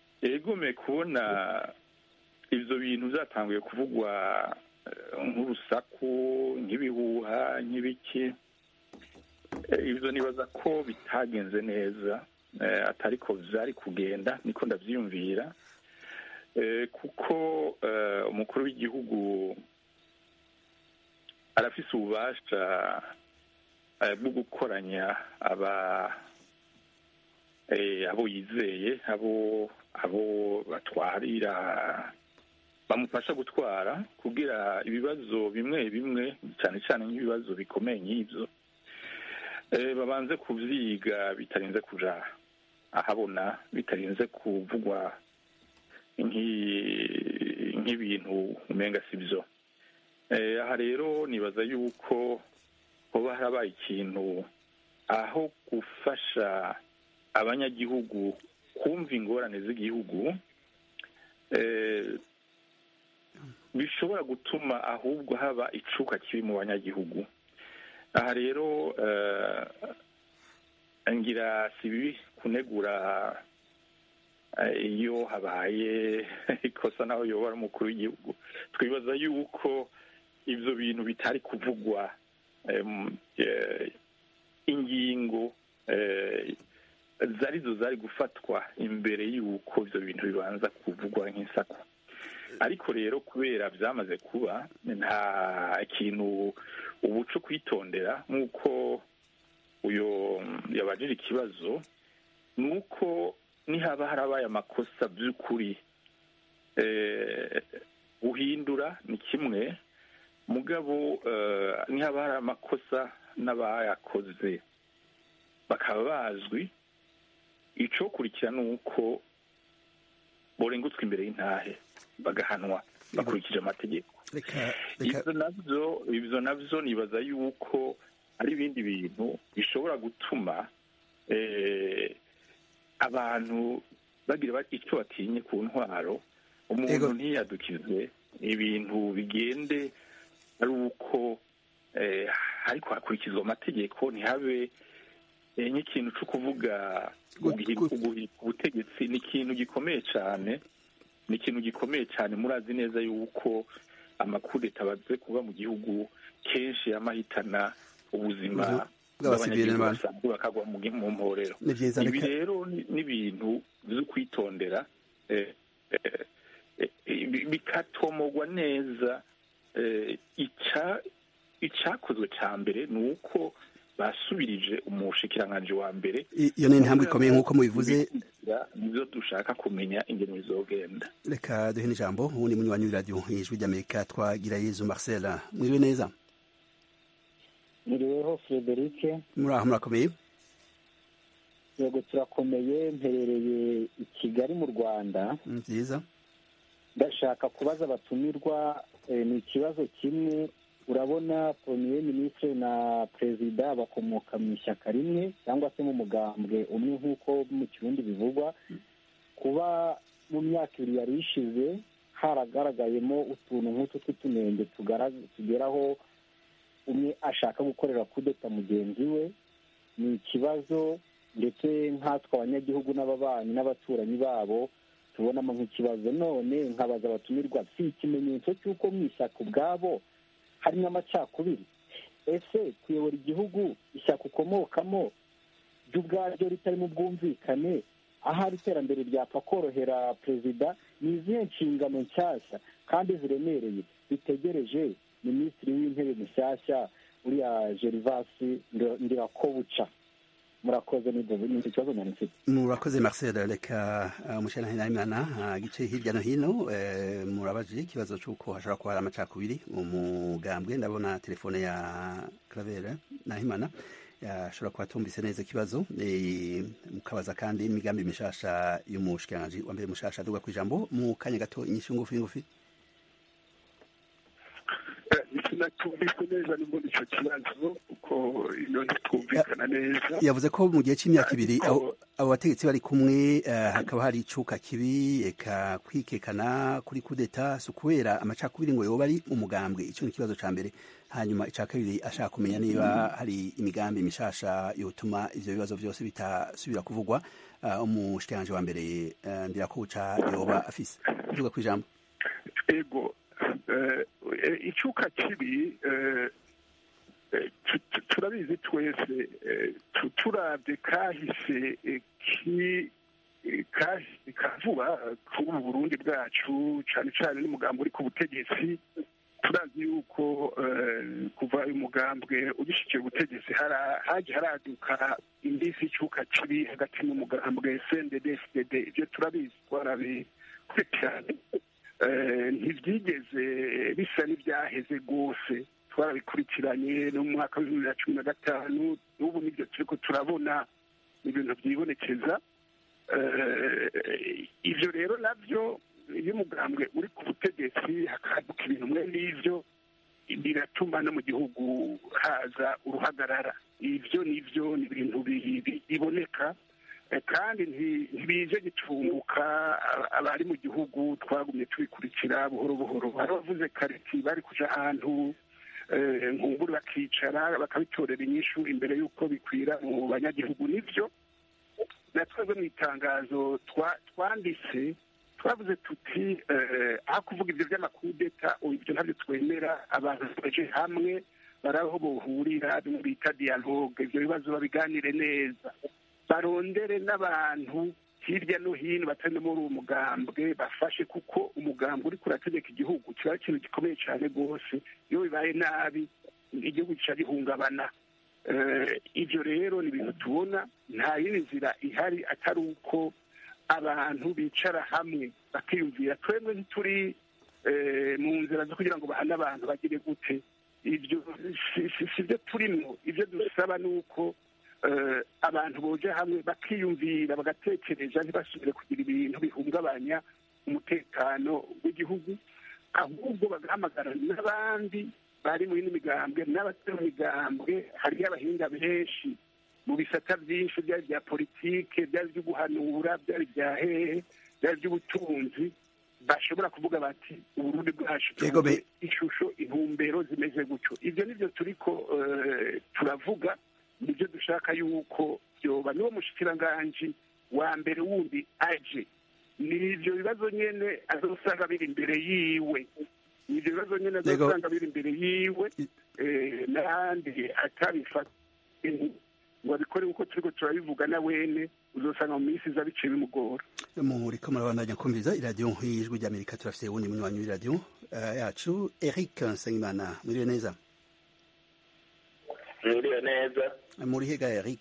[SPEAKER 6] egome kubona ivyo bintu vyatanguye kuvugwa eh, nk'urusa urusaku nk'ibihuha nk'ibiki ibyo nibaza ko bitagenze neza atari ko byari kugenda niko ndabyiyumvira kuko umukuru w'igihugu arafise ububasha bwo gukoranya aba abo yizeye abo abo batwarira bamufasha gutwara kugira ibibazo bimwe bimwe cyane cyane nk'ibibazo bikomeye nk'ibyo babanze kubyiga bitarinze kuja ahabona bitarinze kuvugwa nk'ibintu umenga si byo aha rero nibaza yuko hoba harabaye ikintu aho gufasha abanyagihugu kumva ingorane z'igihugu bishobora gutuma ahubwo haba icuka kibi mu banyagihugu aha rero ngira si bibi kunegura iyo habaye ikosa naho yobora umukuru w'igihugu twibaza yuko ibyo bintu bitari kuvugwa ingingo zari zo zari gufatwa imbere y'uko ibyo bintu bibanza kuvugwa nk'isako ariko rero kubera byamaze kuba nta kintu ubu cyo kwitondera nk'uko uyu yabajije ikibazo ni uko nihaba harabaye amakosa by'ukuri guhindura ni kimwe mugabo nihaba hari amakosa n'abayakoze bakaba bazwi icyokurikira ni uko borengutswe imbere y'intahe bagahanwa bakurikije amategeko ibyo nabyo ibyo nabyo nibaza yuko ari ibindi bintu bishobora gutuma abantu bagira icyo batinye ku ntwaro umuntu ntiyadukize ibintu bigende ari uko ariko hakurikizwa amategeko ntihabe nk'ikintu cyo kuvuga ubutegetsi ni ikintu gikomeye cyane ni ikintu gikomeye cyane murazi neza yuko amakudeta baze kuba mu gihugu kenshi y'amahitana ubuzima bw'abanyagihugu basanzwe bakagwa mu mporero ibi rero ni ibintu byo kwitondera bikatomogwa neza icyakozwe cya mbere ni uko basubirije umushikiranganji wa mbere
[SPEAKER 1] iyo ni intambwe ikomeye nk'uko mubivuze
[SPEAKER 6] nibyo dushaka kumenya ingeno bizogenda
[SPEAKER 1] reka duhe n'ijambo ubundi munywanyi w'iradiyo ijwi ry'amerika twagira yezu marcel mwiriwe neza
[SPEAKER 8] mwiriweho frederic
[SPEAKER 1] muri aho murakomeye
[SPEAKER 8] yego turakomeye mperereye i kigali mu rwanda
[SPEAKER 1] nziza
[SPEAKER 8] ndashaka kubaza abatumirwa ni ikibazo kimwe urabona premier minisitiri na perezida bakomoka mu ishyaka rimwe cyangwa se mu mugambwe umwe nk'uko mu kirundi bivugwa kuba mu myaka ibiri yari ishize haragaragayemo utuntu nk'utu tw'utunenge tugeraho umwe ashaka gukorera kudeta mugenzi we ni ikibazo ndetse nkatwe abanyagihugu n'ababanyi n'abaturanyi babo tubonamo nk'ikibazo none nkabaza abatumirwa si ikimenyetso cy'uko mu ishyaka ubwabo harimo amacakubiri ese kuyobora igihugu ishyaka ukomokamo ryo ubwaryo ritari mu bwumvikane ahari iterambere ryapfa korohera perezida ni izihe nshingano nshyashya kandi ziremereye bitegereje minisitiri w'intebe mushyashya uriya gerivasi ndirakobuca murakoze ni ikibazo nyine mfite
[SPEAKER 1] murakoze marcel reka umushyira nahimana gice hirya no hino murabaje ikibazo cy'uko hashobora kuba hari amacakubiri mu mugambwe ndabona telefone ya claver nahimana yashobora kuba atumvise neza ikibazo mukabaza kandi imigambi mishasha y'umushikiranganji wa mbere mushasha aduga ku ijambo mu kanya gato inyishu ngufi ngufi
[SPEAKER 7] sinatumvise neza nimba icyo kibazo kuko iyo ntitwumvikana neza
[SPEAKER 1] yavuze ko mu gihe cy'imyaka ibiri abo bategetsi bari kumwe hakaba hari icuka kibi eka kwikekana kuri kudeta si ukubera amacakubiri ngo yoba ari umugambwe icyo ni ikibazo cya mbere hanyuma icya kabiri ashaka kumenya niba hari imigambi mishasha yotuma ivyo bibazo byose bitasubira kuvugwa umushikiranganji wa mbere ndirakuca yoba afise uvuga ku ijambo
[SPEAKER 7] ego eh, icuka kibi eh, eh, tu- tu- turabizi twese eh, tu- turabye kahise eh, ki eh, kahise ka vuba k'ubu burundi bwacu cyane cyane n'umugambi uri ku butegetsi turazi yuko eh, kuva uyu mugambwe ugishyikira ubutegetsi hara- haje haraduka indisi y'icuka kibi hagati n'umugambwe cndd ibyo turabizi twarabikurikiranye Eh, ntibyigeze bisa n'ibyaheze rwose twarabikurikiranye no mu mwaka w'ibihumbi bibiri na cumi na gatanu n'ubu nibyo turiko turabona ni ibintu byibonekeza Eh, ivyo rero navyo iyo umugambwe uri ku butegetsi hakaduka ibintu mwe n'ivyo biratuma no mu gihugu haza uruhagarara ivyo nivyo ni ibintu bi- bi- biboneka Eh, kandi nti- ntibije gitumbuka aba- abari mu gihugu twagumye tubikurikira buhoro buhoro hari abavuze kareti bari kuja ahantu eh, nkumburi bakicara bakabitorera inyishu imbere y'uko bikwira mu banyagihugu nivyo na twebwe mu itangazo twa- twanditse twavuze tuti eh, aho kuvuga ibyo by'amakudeta ubu ibyo ntabyo twemera abantu baje hamwe bari aho bohurira bimwe bita dialogue ibyo bibazo babiganire neza barondere n'abantu hirya no hino batari no muri uwo mugambwe bafashe kuko umugambwe uri kurategeka igihugu kiba ari ikintu gikomeye cyane rwose iyo bibaye nabi igihugu gica gihungabana Eh, ibyo rero ni ibintu tubona nta yindi nzira ihari atari uko abantu bicara hamwe bakiyumvira twebwe ntituri eh, mu nzira zo kugira ngo bahane abantu bagire gute ibyo si- si si byo turimo ibyo dusaba ni uko eh, abantu boja hamwe bakiyumvira bagatekereza ntibasubire kugira ibintu bihungabanya umutekano w'igihugu ahubwo bagahamagara n'abandi bari mu yindi migambwe n'abatari mu migambwe hariyo abahinga benshi mu bisata byinshi byari ibya politike byari ibyo guhanura byari ibya hehe byari iby'ubutunzi bashobora kuvuga bati uburundi bwacu
[SPEAKER 1] Yego, be-
[SPEAKER 7] tubuze ishusho intumbero zimeze gutyo ibyo nibyo turiko eh, turavuga nibyo dushaka yuko byoba niwo mushikiranganji wa mbere wundi aje ni ibyo bibazo nyene azosanga biri imbere yiwe ni ibyo bibazo nyene
[SPEAKER 1] Yego.
[SPEAKER 7] azosanga biri imbere yiwe eh, n'ahandi atabifata ngo abikore kuko turiko turabivuga na wene uzosanga mu minsi iza biciye bimugora
[SPEAKER 1] muriko murabandanya kumviriza iradiyo y'ijwi ry'amerika turafise uwundi munywanyi w'iradiyo eh, yacu eric nsengimana mwiriwe neza
[SPEAKER 9] mwiriwe neza
[SPEAKER 1] muri hega eric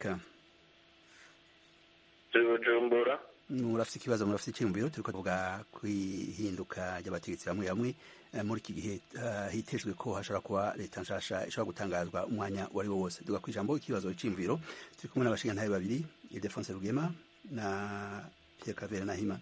[SPEAKER 9] turi bujumbura
[SPEAKER 1] murafise ikibazo murafise icyiyumviro turiko tuvuga kwihinduka ry'abategetsi bamwe bamwe eh, muri iki gihe eh, hitejwe ko hashobora kuba leta nshasha ishobora gutangazwa umwanya uwo ari wo wose duga kw'ijambo ikibazo iciyumviro turi kumwe n'abashingantahe babiri ildefonse rugema na pierre cavera nahima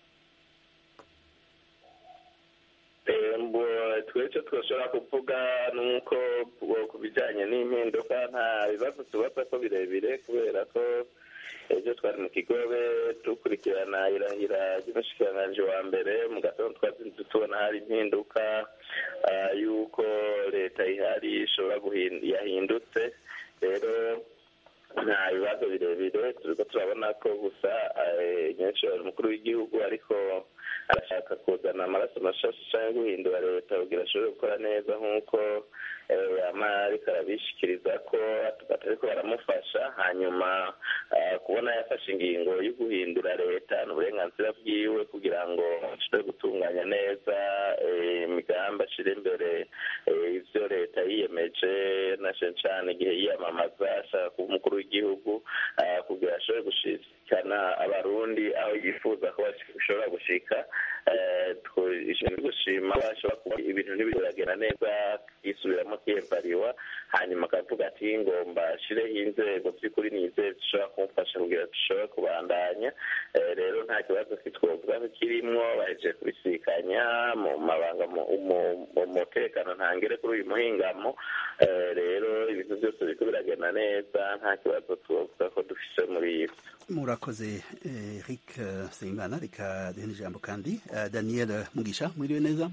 [SPEAKER 9] Eh, mbo twese twashobora kuvuga nuko ku- ku bijyanye n'impinduka nta bibazo tubaza ko birebire kubera ko ejo twari mu kigobe dukurikirana irangira ry'umushikiranganji wa mbere mu gatondo twazinze tubona hari impinduka ah, y'uko leta ihari ishobora guhin- yahindutse rero nta bibazo birebire turiko turabona ko gusa eh, nyinshi umukuru w'igihugu ariko arashaka kuzana amaraso mashasha canke guhindura leta kugira ashobore gukora neza nk'uko eh, yama ariko arabishikiriza ko batariko baramufasha hanyuma ah, kubona yafashe ingingo yo guhindura leta ni uburenganzira bwiwe kugira ngo ashobore gutunganya neza eh, imigambi ashira imbere eh, ivyo leta yiyemeje na cane cane igihe yiyamamaza ashaka kuba umukuru w'igihugu ah, kugira ashobore gushikana abarundi aho yifuza ko bashobora gushika eh, twishinzwe gushima ko ashobora kuba ibintu ntibiragenda neza yisubiramo kiyevariwa hanyuma akavuga ati ngomba ashireho inzego by'ukuri ni inzego zishobora kumufasha kugira dushobore kubandanya Eh, rero nta kibazo kitwovuga ko kirimwo bahejeje kubisikanya mu mabanga mu mu- mu mutekano ntangere kuri uyu muhingamo Eh, rero ibintu byose biriko biragenda neza nta kibazo twovuga ko dufise muri ivyo
[SPEAKER 1] murakoze eh, eric eh, nsengimana reka duhe n'ijambo kandi eh, daniel mugisha mwiriwe neza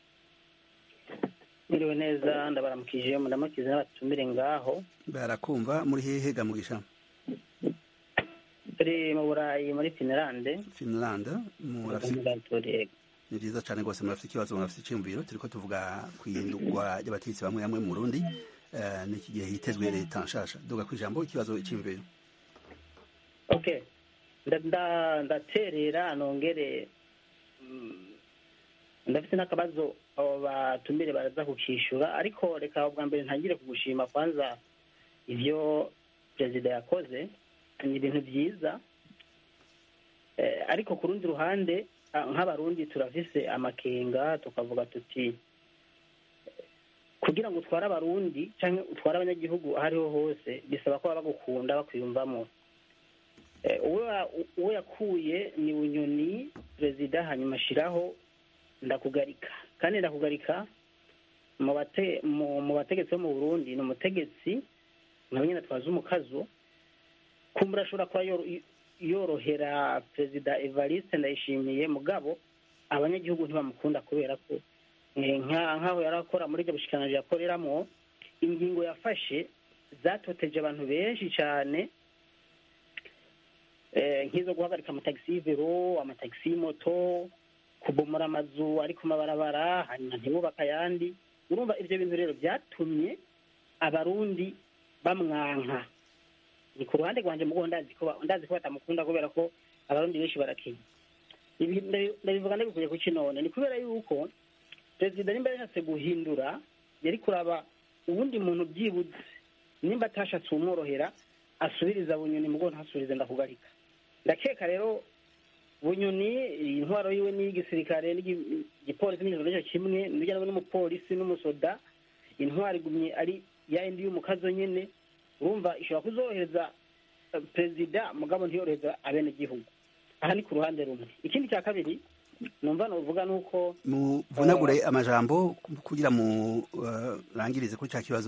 [SPEAKER 10] Mwiriwe neza ndabaramukije mudamukize n'abatumire ngaho
[SPEAKER 1] barakumva muri hehe ga mugisha
[SPEAKER 10] turi mu burayi muri finlande
[SPEAKER 1] finland murafise
[SPEAKER 10] turi
[SPEAKER 1] ni byiza cyane rwose murafite ikibazo murafite icyumviro turiko tuvuga ku ihindurwa ry'abategetsi bamwe bamwe mu burundi eh, n'iki gihe hitezwe leta nshasha duga ku ijambo ikibazo icyumviro
[SPEAKER 10] okay Nda- nda- ndaterera nongere mm, ndafite n'akabazo abo batumire baraza kukishyura ariko reka ubwa mbere ntangire kugushima kwanza ibyo perezida yakoze ni ibintu byiza Eh, ariko ku rundi ruhande ah, nk'abarundi turafise amakenga tukavuga tuti eh, kugira ngo utware abarundi cyangwa utware abanyagihugu aho ariho hose bisaba ko baba bagukunda bakwiyumvamo Eh, uwo ya- uwo yakuye ni bunyoni perezida hanyuma ashyiraho ndakugarika kandi ndakugarika mu bate mu mu bategetsi bo mu burundi ni umutegetsi nawe nyine atwaza umukazo kumbura ashobora kuba yoro- yorohera perezida evariste ndayishimiye mugabo abanyagihugu ntibamukunda kubera ko eh, nka- nk'aho yari akora muri ibyo bushikiranganji yakoreramo ingingo yafashe zatoteje abantu benshi cyane eh, nk'izo guhagarika amatagisi y'ivero amatagisi y'imoto kubomora amazu ari ku mabarabara hanyuma ntibubake ayandi urumva ibyo bintu rero byatumye abarundi bamwanka ni ku ruhande rwanjye mugo ndazi ko ba- ndazi ko batamukunda kubera ko abarundi benshi barakenya Ibi ndabi- ndabivuga ndabikuye ku kinone ni kubera yuko perezida nimba yashatse guhindura yari kuraba ubundi muntu byibuze nimba atashatse umworohera asubiriza bunyoni mugo ntasubirize ndakugarika ndakeka rero bunyoni intwaro yiwe n'iy'igisirikare n'igipolisi n'ijoro nicyo kimwe n'ujya n'umupolisi n'umusoda intwaro igumye ari ya yindi y'umukazo nyene urumva ishobora kuzorohereza eh, perezida mugabo ntiyorohereza abenegihugu aha ni ku ruhande rumwe ikindi cya kabiri numva novuga nuko
[SPEAKER 1] muvunagure amajambo kugira mu uh, rangirize kuri cya kibazo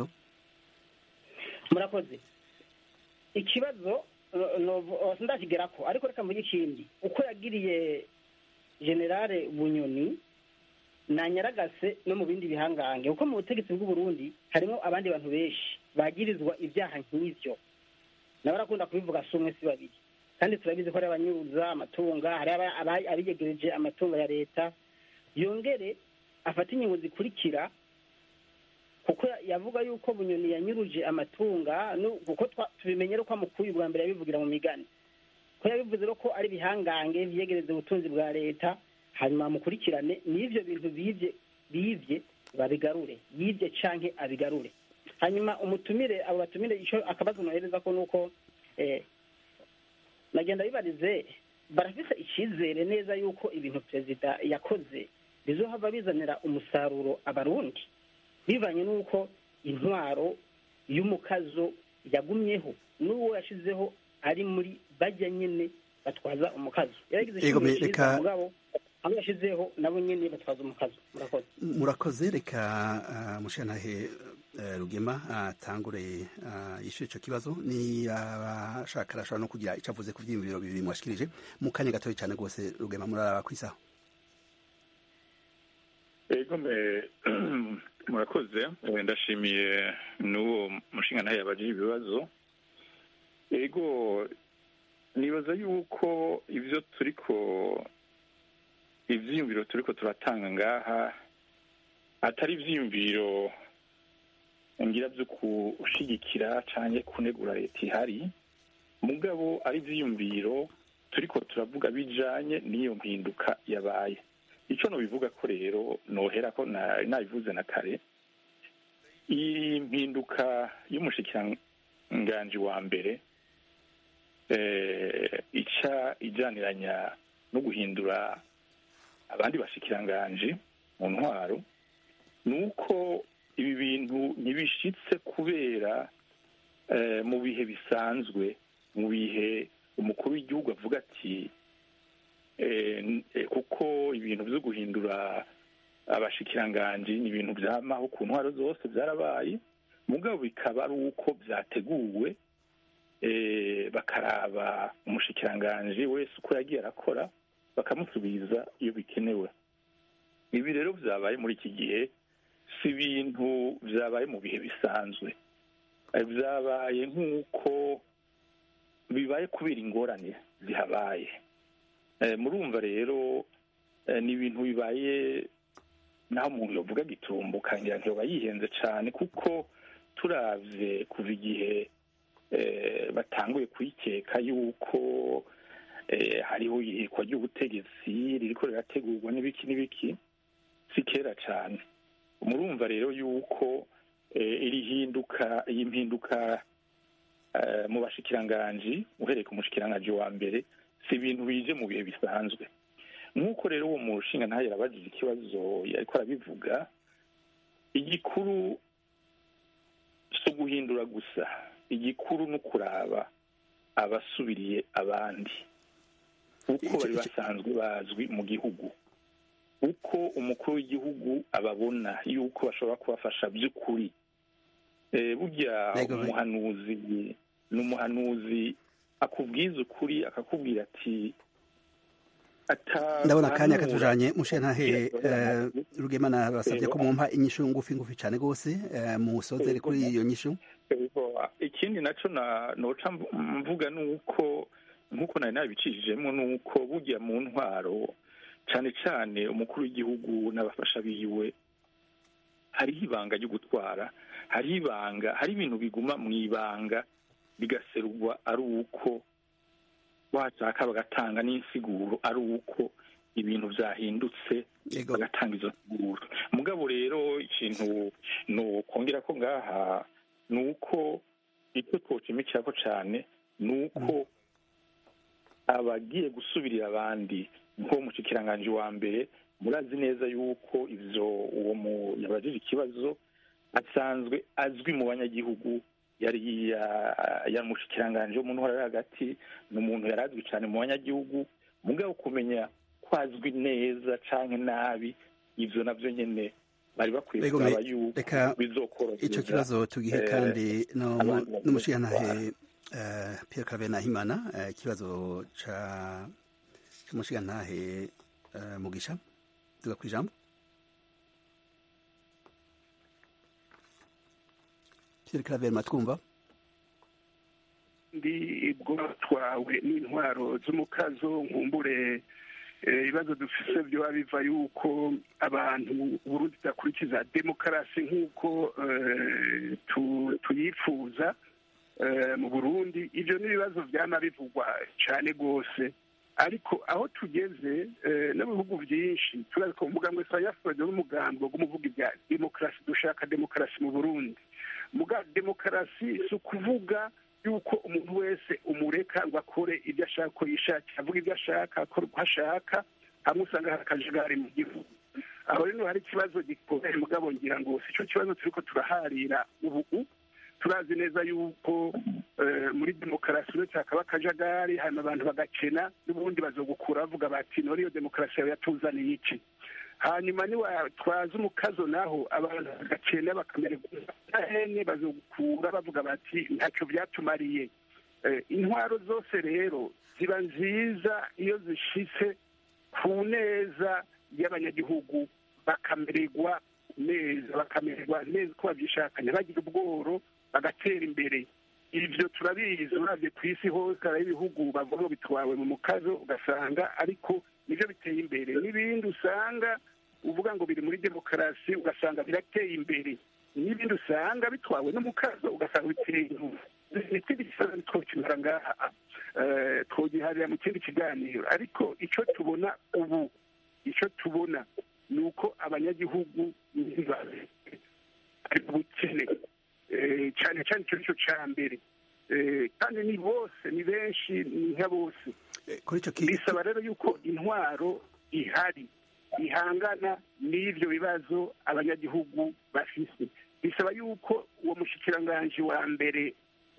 [SPEAKER 10] murakoze ikibazo no- no- sindakigerako ariko reka mvuge ikindi uko yagiriye generale bunyoni nanyaragase no mu bindi bihangange kuko mu butegetsi bw'uburundi harimo abandi bantu benshi bagirizwa ibyaha nk'ivyo nawe arakunda kubivuga si umwe si babiri kandi turabizi ko hari abanyuruza amatunga hari aba- aba- abiyegereje amatungo ya leta yongere afate ingingo zikurikira kuko yavuga yuko bunyoni yanyuruje amatunga nu- kuko twa- tubimenye ko amukuye ubwa mbere yabivugira mu migani ko yabivuze rero ko ari ibihangange vyegereza ubutunzi bwa leta hanyuma bamukurikirane n'ivyo bintu bivye bivye babigarure yivye canke abigarure hanyuma umutumire abo batumire ico akabazo nohereza ko nuko eh, nagenda bibarize barafise icizere neza yuko ibintu perezida yakoze bizohava bizanira umusaruro abarundi bivanye n'uko intwaro y'umukazo yagumyeho n'uwo yashizeho ari muri bajya nyine batwaza umukazo yaragize
[SPEAKER 1] Yego,
[SPEAKER 10] icyumba
[SPEAKER 1] me-
[SPEAKER 10] cyiza
[SPEAKER 1] reka-
[SPEAKER 10] mugabo abo yashizeho nabo nyine batwaza umukazo murakoze
[SPEAKER 1] murakoze reka uh, mushantahe uh, rugema atangure uh, yishyure ico kibazo ni abashaka arashobora no kugira ico avuze ku vyiyumviro bibiri mwashikirije mu kanya gatoya cyane rwose rugema muraraba kwisaho
[SPEAKER 6] ego me murakoze Eh, ndashimiye n'uwo mushinga ntayo yabajije ibibazo ego nibaza yuko ibyo turiko ivyiyumviro turiko turatanga ngaha atari ivyiyumviro ngira vyo kushigikira canke kunegura leta ihari mugabo ari ivyiyumviro turiko turavuga bijanye n'iyo mpinduka yabaye ico nobivuga ko rero nohera ko na- nabivuze na kare iyi mpinduka y'umushikiranganji wa mbere eh, ica ijaniranya no guhindura abandi bashikiranganji mu ntwaro ni uko ibi bintu ntibishitse kubera eh, mu bihe bisanzwe mu bihe umukuru w'igihugu avuga ati eh, n- eh, kuko ibintu byo guhindura abashikiranganji ni ibintu byamaho ku ntwaro zose byarabaye mugabo bikaba ari uko byateguwe eh, bakaraba umushikiranganji wese uko yagiye arakora bakamusubiza iyo bikenewe ibi rero byabaye muri iki gihe si ibintu byabaye mu bihe bisanzwe Eh, byabaye nk'uko bibaye kubera ingorane zihabaye Eh, murumva rero eh, ni ibintu bibaye naho umuntu yovuga gitumba ukangira ntiyoba yihenze cyane kuko turavye kuva igihe eh, batanguye kuyikeka yuko eh, hariho ihirikwa ry'ubutegetsi ririko rirategurwa n'ibiki n'ibiki si kera cyane murumva rero yuko eh, iri hinduka iyi mpinduka eh, mu bashikiranganji uhereye ku mushikiranganji wa mbere si ibintu bije mu bihe bisanzwe nk'uko rero uwo mushinga ntayo yarabajije ikibazo yariko arabivuga igikuru si uguhindura gusa igikuru ni ukuraba abasubiriye abandi uko bari basanzwe bazwi mu gihugu uko umukuru w'igihugu ababona yuko bashobora kubafasha by'ukuri Eh, burya
[SPEAKER 1] Yego,
[SPEAKER 6] umuhanuzi ni umuhanuzi akubwiza ukuri akakubwira ati ata-
[SPEAKER 1] ndabona akanya
[SPEAKER 6] hanura.
[SPEAKER 1] katujanye mushenantahe
[SPEAKER 6] Yego,
[SPEAKER 1] rugemana basabye ko
[SPEAKER 6] Yego.
[SPEAKER 1] mumpa inyishu ngufi ngufi cyane rwose eh, musozere kuri iyo nyishu
[SPEAKER 6] Yego, ikindi naco na noca mv- mvuga nuko nkuko nari nabicishijemo nuko burya mu ntwaro cane cane umukuru w'igihugu n'abafasha biwe hariho ibanga ryo gutwara hariho ibanga hari ibintu biguma mu ibanga bigaserurwa ari uko washaka bagatanga n'insiguro ari uko ibintu vyahindutse
[SPEAKER 1] Yego.
[SPEAKER 6] bagatanga izo nsiguro mugabo rero ikintu nokongera ko ngaha ni uko icyo twocimikirako cane ni uko abagiye gusubirira abandi nko mushikiranganji wa mbere murazi neza yuko ivyo uwo mu yabajije ikibazo asanzwe azwi mu banyagihugu yari ya- yari umushikiranganji wo mu ntwara yo hagati ni umuntu yari azwi cane mu banyagihugu mugabo kumenya ko azwi neza canke nabi ivyo navyo nyene bari bakwiye
[SPEAKER 1] Yego,
[SPEAKER 6] kuraba
[SPEAKER 1] me-
[SPEAKER 6] yuko
[SPEAKER 1] reka
[SPEAKER 6] bizokorohereza
[SPEAKER 1] ico kibazo tugihe
[SPEAKER 6] eh,
[SPEAKER 1] kandi no-
[SPEAKER 6] abantu bagiye
[SPEAKER 1] n'umushigantahe eh, Pierre Claver Nahimana eh, ikibazo ca c'umushigantahe eh, Mugisha tuga kwijambo Pierre Claver matwumva
[SPEAKER 7] ndi bwatwawe n'intwaro z'umukazo nkumbure eh, ibibazo dufise byoba biva yuko abantu uburundi budakurikiza demokarasi nk'uko eh, tu- tuyifuza eh, mu burundi ivyo ni ibibazo vyama bivugwa cane rwose ariko aho tugeze eh, no mu bihugu vyinshi turazi ko umugambwe sayafurode n'umugambi wo kumuvuga ibya demokarasi dushaka demokarasi mu burundi muga demokarasi si ukuvuga yuko umuntu wese umureka ngo akore ibyo ashaka ko yishakira avuga ibyo ashaka akora uko ashaka hamwe usanga hari akajagari mu gihugu aho rero hari ikibazo gikomeye mugabo ngira ngo si cyo kibazo turiko turaharira ubu turazi neza yuko eh, muri demokarasi uretse hakaba akajagari hanyuma abantu bagakena n'ubundi bazogukura bavuga bati none iyo demokarasi yawe yatuzaniye iki hanyuma niwatwaza umukazo naho abantu bagakena bakamererwa hene bazogukura bavuga bati ntacyo byatumariye Eh, intwaro zose rero ziba nziza iyo zishitse ku neza y'abanyagihugu bakamererwa neza bakamererwa neza uko babyishakanye bagira ubworo bagatera imbere ibyo turabizi uravye ku isi hose hari ibihugu bavuga ngo bitwawe mu mukazo ugasanga ariko nivyo biteye imbere n'ibindi usanga uvuga ngo biri muri demokarasi ugasanga birateye imbere n'ibindi usanga bitwawe n'umukazo ugasanga biteye inyuma ikindi kibazo twokimara ngaha eh, twogiharira mu kindi kiganiro ariko ico tubona ubu ico tubona ni uko abanyagihugu ntibazi ari ubukene Eh, cyane cyane icyo nicyo cya mbere Eh, kandi ni bose ni benshi ni nka bose
[SPEAKER 1] kuri ico ki
[SPEAKER 7] bisaba rero yuko intwaro ihari ihangana n'ivyo bibazo abanyagihugu bafise bisaba yuko uwo mushikiranganji wa mbere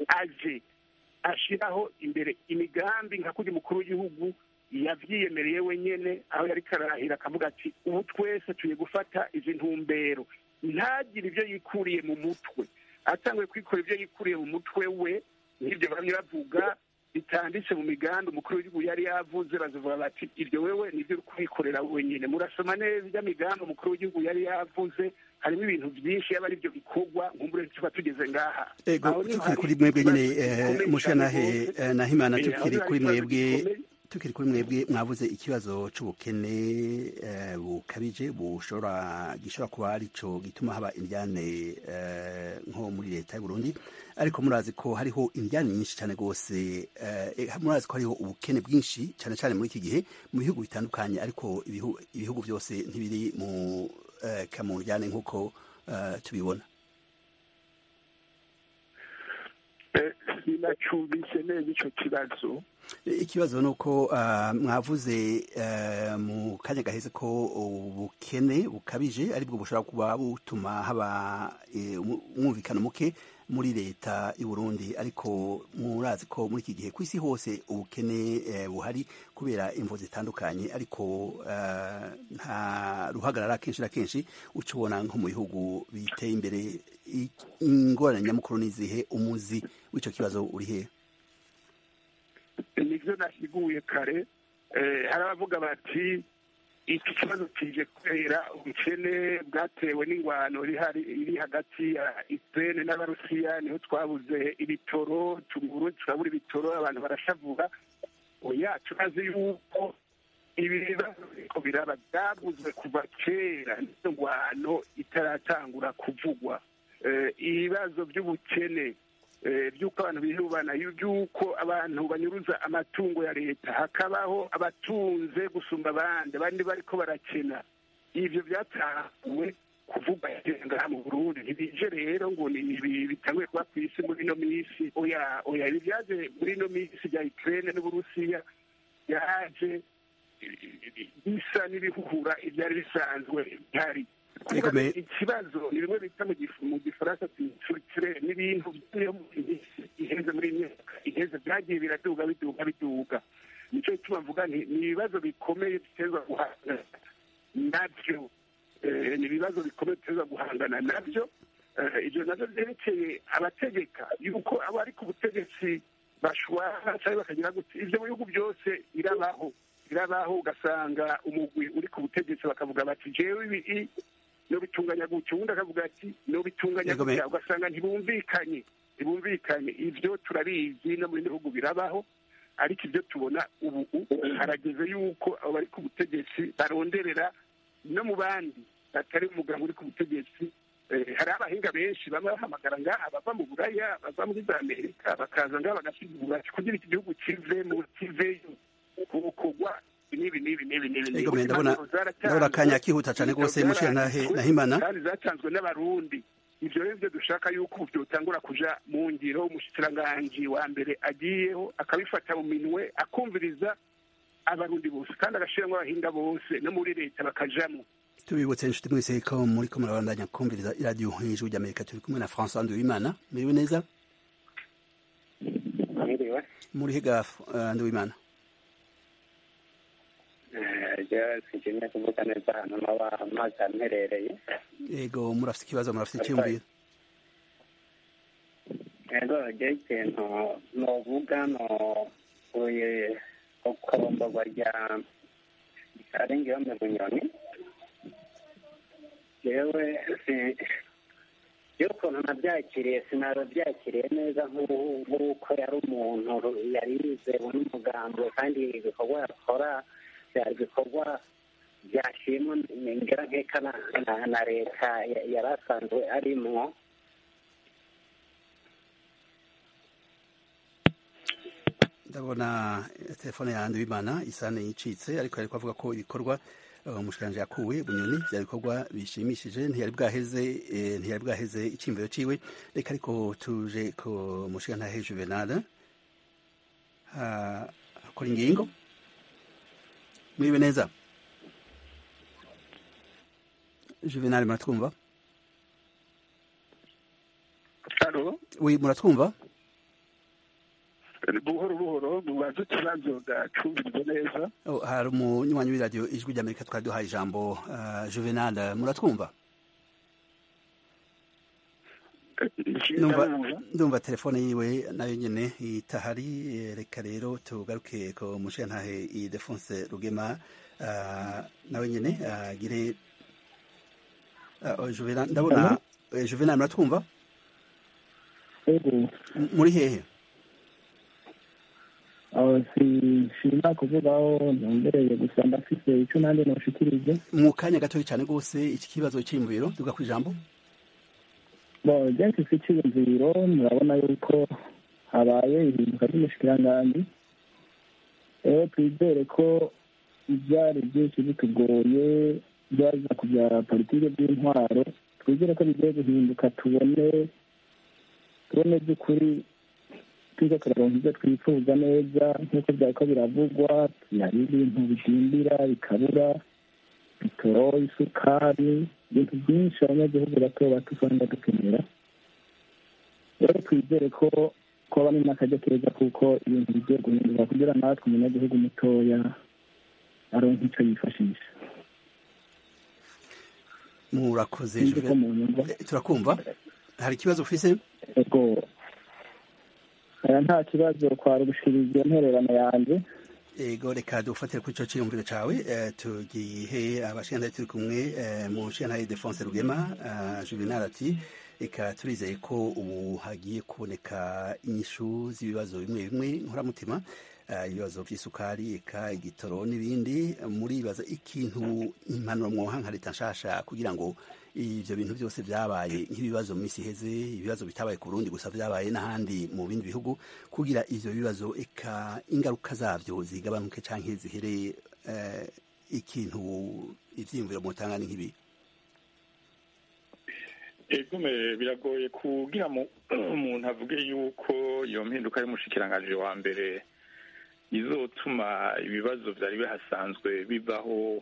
[SPEAKER 7] aje ashiraho imbere imigambi nka kuri mukuru w'igihugu yavyiyemereye wenyene aho yariko arahira akavuga ati ubu twese tuye gufata izi ntumbero ntagire ibyo yikuriye mu mutwe atanguye kwikora ibyo yikuriye mu mutwe we nk'ibyo bamwe bavuga bitanditse mu migambi umukuru w'igihugu yari yavuze bazavuga bati iryo wewe nibyo uri kubikorera wenyine murasoma neza ibyo migambi umukuru w'igihugu yari yavuze harimo ibintu byinshi yaba ari byo bikorwa nkumbure tuba tugeze ngaha
[SPEAKER 1] ego
[SPEAKER 7] Aho niho
[SPEAKER 1] tukiri
[SPEAKER 7] hari
[SPEAKER 1] kuri mwebwe nyine
[SPEAKER 7] ikibazo gikomeye
[SPEAKER 1] mushigantahe
[SPEAKER 7] cyane rwose.
[SPEAKER 1] eh, Nahimana
[SPEAKER 7] Eh,
[SPEAKER 1] tukiri
[SPEAKER 7] aho
[SPEAKER 1] kuri
[SPEAKER 7] hari ikibazo
[SPEAKER 1] mwebwe
[SPEAKER 7] gikomeye.
[SPEAKER 1] tukiri kuri mwebwe mwavuze ikibazo c'ubukene eh, bukabije bushobora gishobora kuba arico gituma haba indyane eh, nko muri leta y'u Burundi ariko murazi ko hariho indyane nyinshi cyane rwose eh, murazi ko hariho ubukene bwinshi cyane cyane muri iki gihe mu bihugu bitandukanye ariko ibihu, ibihugu byose ntibiri mu eh, kamundyane nk'uko eh, tubibona
[SPEAKER 7] sinacumbise neza ico kibazo
[SPEAKER 1] ikibazo ni uko uh, mwavuze uh, mu kanya gaheze ko ubukene bukabije aribwo bushobora kuba butuma haba umwumvikano muke muri leta y'u Burundi ariko murazi ko muri iki gihe ku isi hose ubukene eh, buhari kubera imvo zitandukanye ariko uh, nta ruhagarara kenshi na kenshi uca ubona nko mu bihugu biteye imbere ingorane nyamukuru n'izihe umuzi w'ico kibazo uri hehe
[SPEAKER 7] nivyo nasiguye kare hari abavuga bati iki kibazo kije kubera ubukene bwatewe n'ingwano iri hagati ya Ukraine n'abarusiya niho twabuze ibitoro tuguru turabura ibitoro abantu barashavura oya turazi yuko ibi bibazo biriko biraba byaguzwe kuva kera n'iyo ngwano itaratangura kuvugwa ibibazo by'ubukene by'uko abantu bihubana by'uko abantu banyuruza amatungo ya leta hakabaho abatunze gusumba abandi abandi bariko barakena ivyo byatanguwe kuvuga ngaha mu burundi ntibije rero ngo ni ibi bitanguye kuba ku isi muri ino minsi oya oya ibi byaje muri ino minsi bya ukraine n'uburusiya yaje bisa n'ibihuhura ibyari bisanzwe bihari ikibazo ni bimwe bita mu gifaransa turikire n'ibintu byo mu minsi iheze muri myaka iheze byagiye biraduga biduga biduga nicyo gituma mvuga nti ni ibibazo bikomeye bitezwa guhangana nabyo ni ibibazo bikomeye bitezwa guhangana nabyo ibyo nabyo byerekeye abategeka yuko abo ari ku butegetsi bashwara cyangwa bakagira gutya ibyo mu bihugu byose birabaho birabaho ugasanga umugwi uri ku butegetsi bakavuga bati jewe ibi no bitunganya gutya ubundi akavuga ati no bitunganya gutya ugasanga ntibumvikanye ntibumvikanye ibyo turabizi no mu bindi bihugu birabaho ariko ibyo tubona ubu harageze yuko abo bari ku butegetsi baronderera no mu bandi batari umugabo uri ku butegetsi hari abahinga benshi baba bahamagara ngaha bava mu buraya bava muri za amerika bakaza ngaha bagasigura kugira iki gihugu kivemo kiveyo kubukorwa n'ibi n'ibi n'ibi n'ibi
[SPEAKER 1] Ego ndabona ndabona akanya kihuta cyane rwose muciye nahimana
[SPEAKER 7] kandi zatanzwe n'abarundi ivyo rero byo dushaka yuko byotangura kuja mu ngiro umushikiranganji wa mbere agiyeho akabifata mu minwe akumviriza abarundi bose kandi agashiramwo abahinga bose no muri leta bakajamwo
[SPEAKER 1] tubibutse inshuti mwese ko muri ko murabandanya kumviriza iradiyo y'ijwi ry'amerika turi kumwe na francois nduwimana muriwe neza muri higa nduwimana
[SPEAKER 11] sinshimye kuvuga neza ahantu naba amazi amperereye
[SPEAKER 1] yego murafite ikibazo murafite icyumviro
[SPEAKER 11] yego ryo ikintu novuga novuye kukaromborwa rya rikarengeho mu bunyoni yewe yo ukuntu nabyakiriye sinaba byakiriye neza nk'uko yari umuntu yari yizewe n'umugambi kandi ibikorwa yakora byari ibikorwa byashimwa ngera nkeka na leta yari asanzwe arimwo
[SPEAKER 1] ndabona telefone yanjye w'imana isa n'iyicitse ariko ariko avuga ko ibikorwa umushikiranje yakuwe bunyoni bya bikorwa bishimishije ntiyari bwaheze ntiyari bwaheze icyimviro ciwe reka ariko tuje ku mushikirantahe juvenal akora ingingo muribe neza juvenal muratwumva
[SPEAKER 7] alo
[SPEAKER 1] wi muratwumva
[SPEAKER 7] buhoro buhoro mubaze ikibazo gacumbirijwe neza
[SPEAKER 1] hari umunywanyi w'iradiyo ijwi ry'amerika twari duhaye ijambo juvenal muratwumva ndumva telefone yiwe nayo nyine itahari reka rero tugaruke ku mushirantahe idefonse rugema nawe nyine agire ndabona juvenal muratwumva muri hehe
[SPEAKER 4] aho sinshima kuvugaho ntumbereye gusa ndafise icyo nanjye noshikirije
[SPEAKER 1] mu kanya gatoya cyane rwose iki kibazo cy'imviro tuga ku ijambo
[SPEAKER 4] bo jenshi si icyiyumviro murabona yuko habaye ihinduka ry'umushikiranganji rero twizere ko ibyari byinshi bitugoye byaza ku bya politiki by'intwaro twizere ko bigiye guhinduka tubone tubone by'ukuri tuze turaronka ibyo twifuza neza nk'uko byariko biravugwa hari ibintu bidindira bikabura bitoro isukari ibintu byinshi abanyagihugu bato bato usanga dukenera rero twizere ko kuba ni n'akajya keza kuko ibintu bigiye guhinduka kugira natwe umunyagihugu mutoya aronka icyo yifashisha
[SPEAKER 1] murakoze
[SPEAKER 4] Sinzi ko munyumva.
[SPEAKER 1] Eh, turakumva hari ikibazo ufise
[SPEAKER 4] ego aya nta kibazo kwari gushikiriza iyo ntererano yanjye
[SPEAKER 1] ego reka dufatire kuri ico ciyumviro cawe eh, tugihe abashingantahe turi kumwe eh, mu nshingantahe Defonse Rugema eh, Juvenal ati reka turizeye ko ubu hagiye kuboneka inyishu z'ibibazo bimwe bimwe nkoramutima eh, ibibazo vy'isukari eka igitoro n'ibindi muribaza ikintu impanuro mwoha nka leta nshasha kugira ngo ivyo bintu byose vyabaye nk'ibibazo mu misi iheze ibibazo bitabaye ku Burundi gusa vyabaye n'ahandi mu bindi bihugu kugira ivyo bibazo eka ingaruka zavyo zigabanuke canke zihere eh, ikintu ivyiyumviro mutanga ni nk'ibi
[SPEAKER 6] egume biragoye kugira mu- umuntu avuge yuko iyo mpinduka y'umushikiranganji wa mbere izotuma ibibazo vyari bihasanzwe bivaho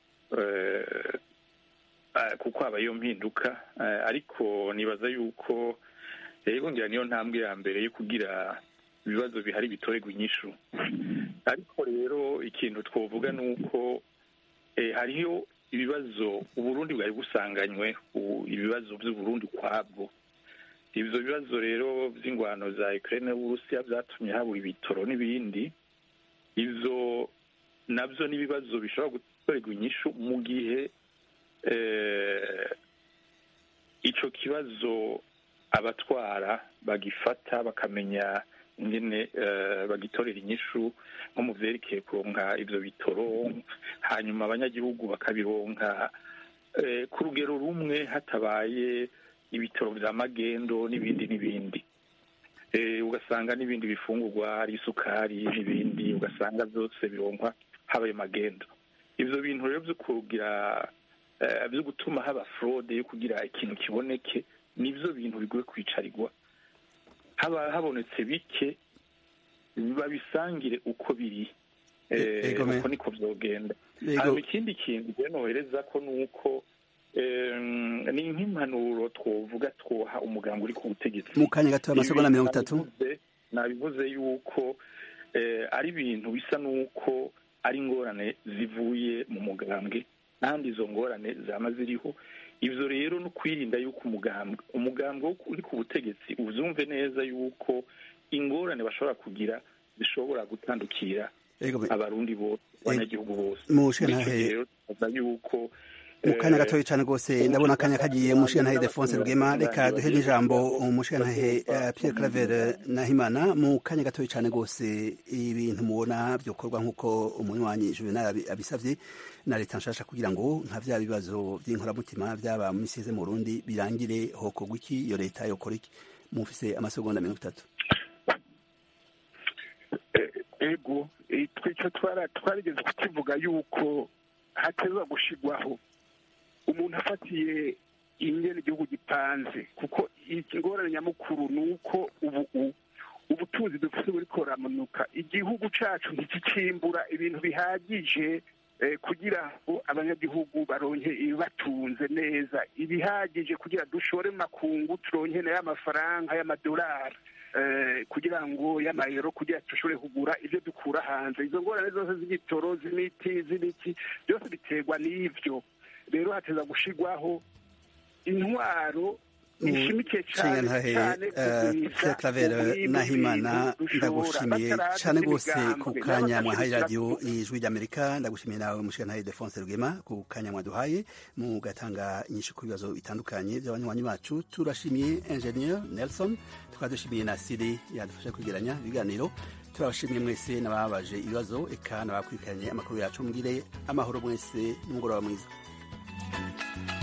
[SPEAKER 6] eh, eh, kuko haba iyo mpinduka eh, ariko nibaza yuko yego ngira niyo ntambwe ya mbere yo kugira ibibazo bihari bitorerwa inyishu ariko rero ikintu twovuga ni uko eh, hariho ibibazo uburundi bwari busanganywe u- ibibazo by'uburundi ukwabwo ivyo bibazo rero vy'ingwano za ukraine n'uburusiya vyatumye habura ibitoro n'ibindi ivyo navyo n'ibibazo bishobora gutorerwa inyishu mu gihe eh, ico kibazo abatwara bagifata bakamenya ingene eh, bagitorera inyishu nko mu vyerekeye kuronka ivyo bitoro hanyuma abanyagihugu bakabironka eh, ku rugero rumwe hatabaye ibitoro vya magendo n'ibindi n'ibindi eh, ugasanga n'ibindi bifungurwa hari isukari n'ibindi ugasanga byose bironkwa habaye magendo ivyo bintu rero vyo kugira eh, vyo gutuma haba fraude yo kugira ikintu kiboneke nivyo bintu bigoye kwicarirwa haba habonetse bike babisangire uko biri Eh,
[SPEAKER 1] Ego me.
[SPEAKER 6] uko niko vyogenda
[SPEAKER 1] Ego.
[SPEAKER 6] hanyuma ikindi kintu rero nohereza ko ni uko em, ni nk'impanuro twovuga twoha umuganga uri ku butegetsi
[SPEAKER 1] mu kanya gato amasegonda mirongo itatu
[SPEAKER 6] Nabivuze- nabivuze yuko eh, ari ibintu bisa n'uko ari ingorane zivuye mu mugambwe kandi izo ngorane zama ziriho ivyo rero no kwirinda yuko umugambwe umugambwe wo- uri ku butegetsi uzumve neza yuko ingorane bashobora kugira zishobora gutandukira
[SPEAKER 1] Ego me.
[SPEAKER 6] abarundi bose abanyagihugu bose
[SPEAKER 1] Mu
[SPEAKER 6] Bityo
[SPEAKER 1] shantahe-
[SPEAKER 6] rero tukaza yuko
[SPEAKER 1] mu kanya
[SPEAKER 6] eh,
[SPEAKER 1] gatoya cyane rwose ndabona akanya kagiye umushingantahe Defonse Rugema reka duhe n'ijambo umushingantahe eh, Pierre Claver Nahimana mu kanya gatoya cyane rwose ibintu mubona byokorwa nk'uko umunywanyi Juvenal abi- abisavye na leta nshasha kugira ngo nka vya bibazo vy'inkoramutima vyaba mu misi iheze mu Burundi birangire hokorwa iki iyo leta yokora iki mufise amasegonda mirongo itatu
[SPEAKER 7] ego eh, twico twara twarigeze kukivuga yuko hatezwa gushigwaho umuntu afatiye ingene igihugu gipanze kuko ingorane nyamukuru ni uko ubu u- ubutunzi dufite buriko buramanuka igihugu cacu ntikicimbura ibintu bihagije eh, kugira ngo abanyagihugu baronke ibibatunze neza ibihagije kugira dushore mu makungu turonke nayo amafaranga y'amadolari eh, kugira ngo y'amayero kugira dushobore kugura ibyo dukura hanze izo ngorane zose z'igitoro z'imiti z'ibiki byose biterwa n'ivyo rero hateza gushigwaho intwaro ishimikiye cyane
[SPEAKER 1] Nshingantahe
[SPEAKER 7] cyane
[SPEAKER 1] eh, Pierre Claver Nahimana ndagushimiye cyane rwose ku kanya mwahaye radiyo ijwi ry'Amerika ndagushimiye nawe mushingantahe Defonse Rugema ku kanya mwaduhaye mugatanga inyinshi ku bibazo bitandukanye by'abanywanyi bacu turashimiye Engineer Nelson tukaba dushimiye na Siri yadufasha kwegeranya ibiganiro turabashimiye mwese n'ababaje ibibazo eka n'abakurikiranye amakuru yacu mbwire amahoro mwese n'umugoroba mwiza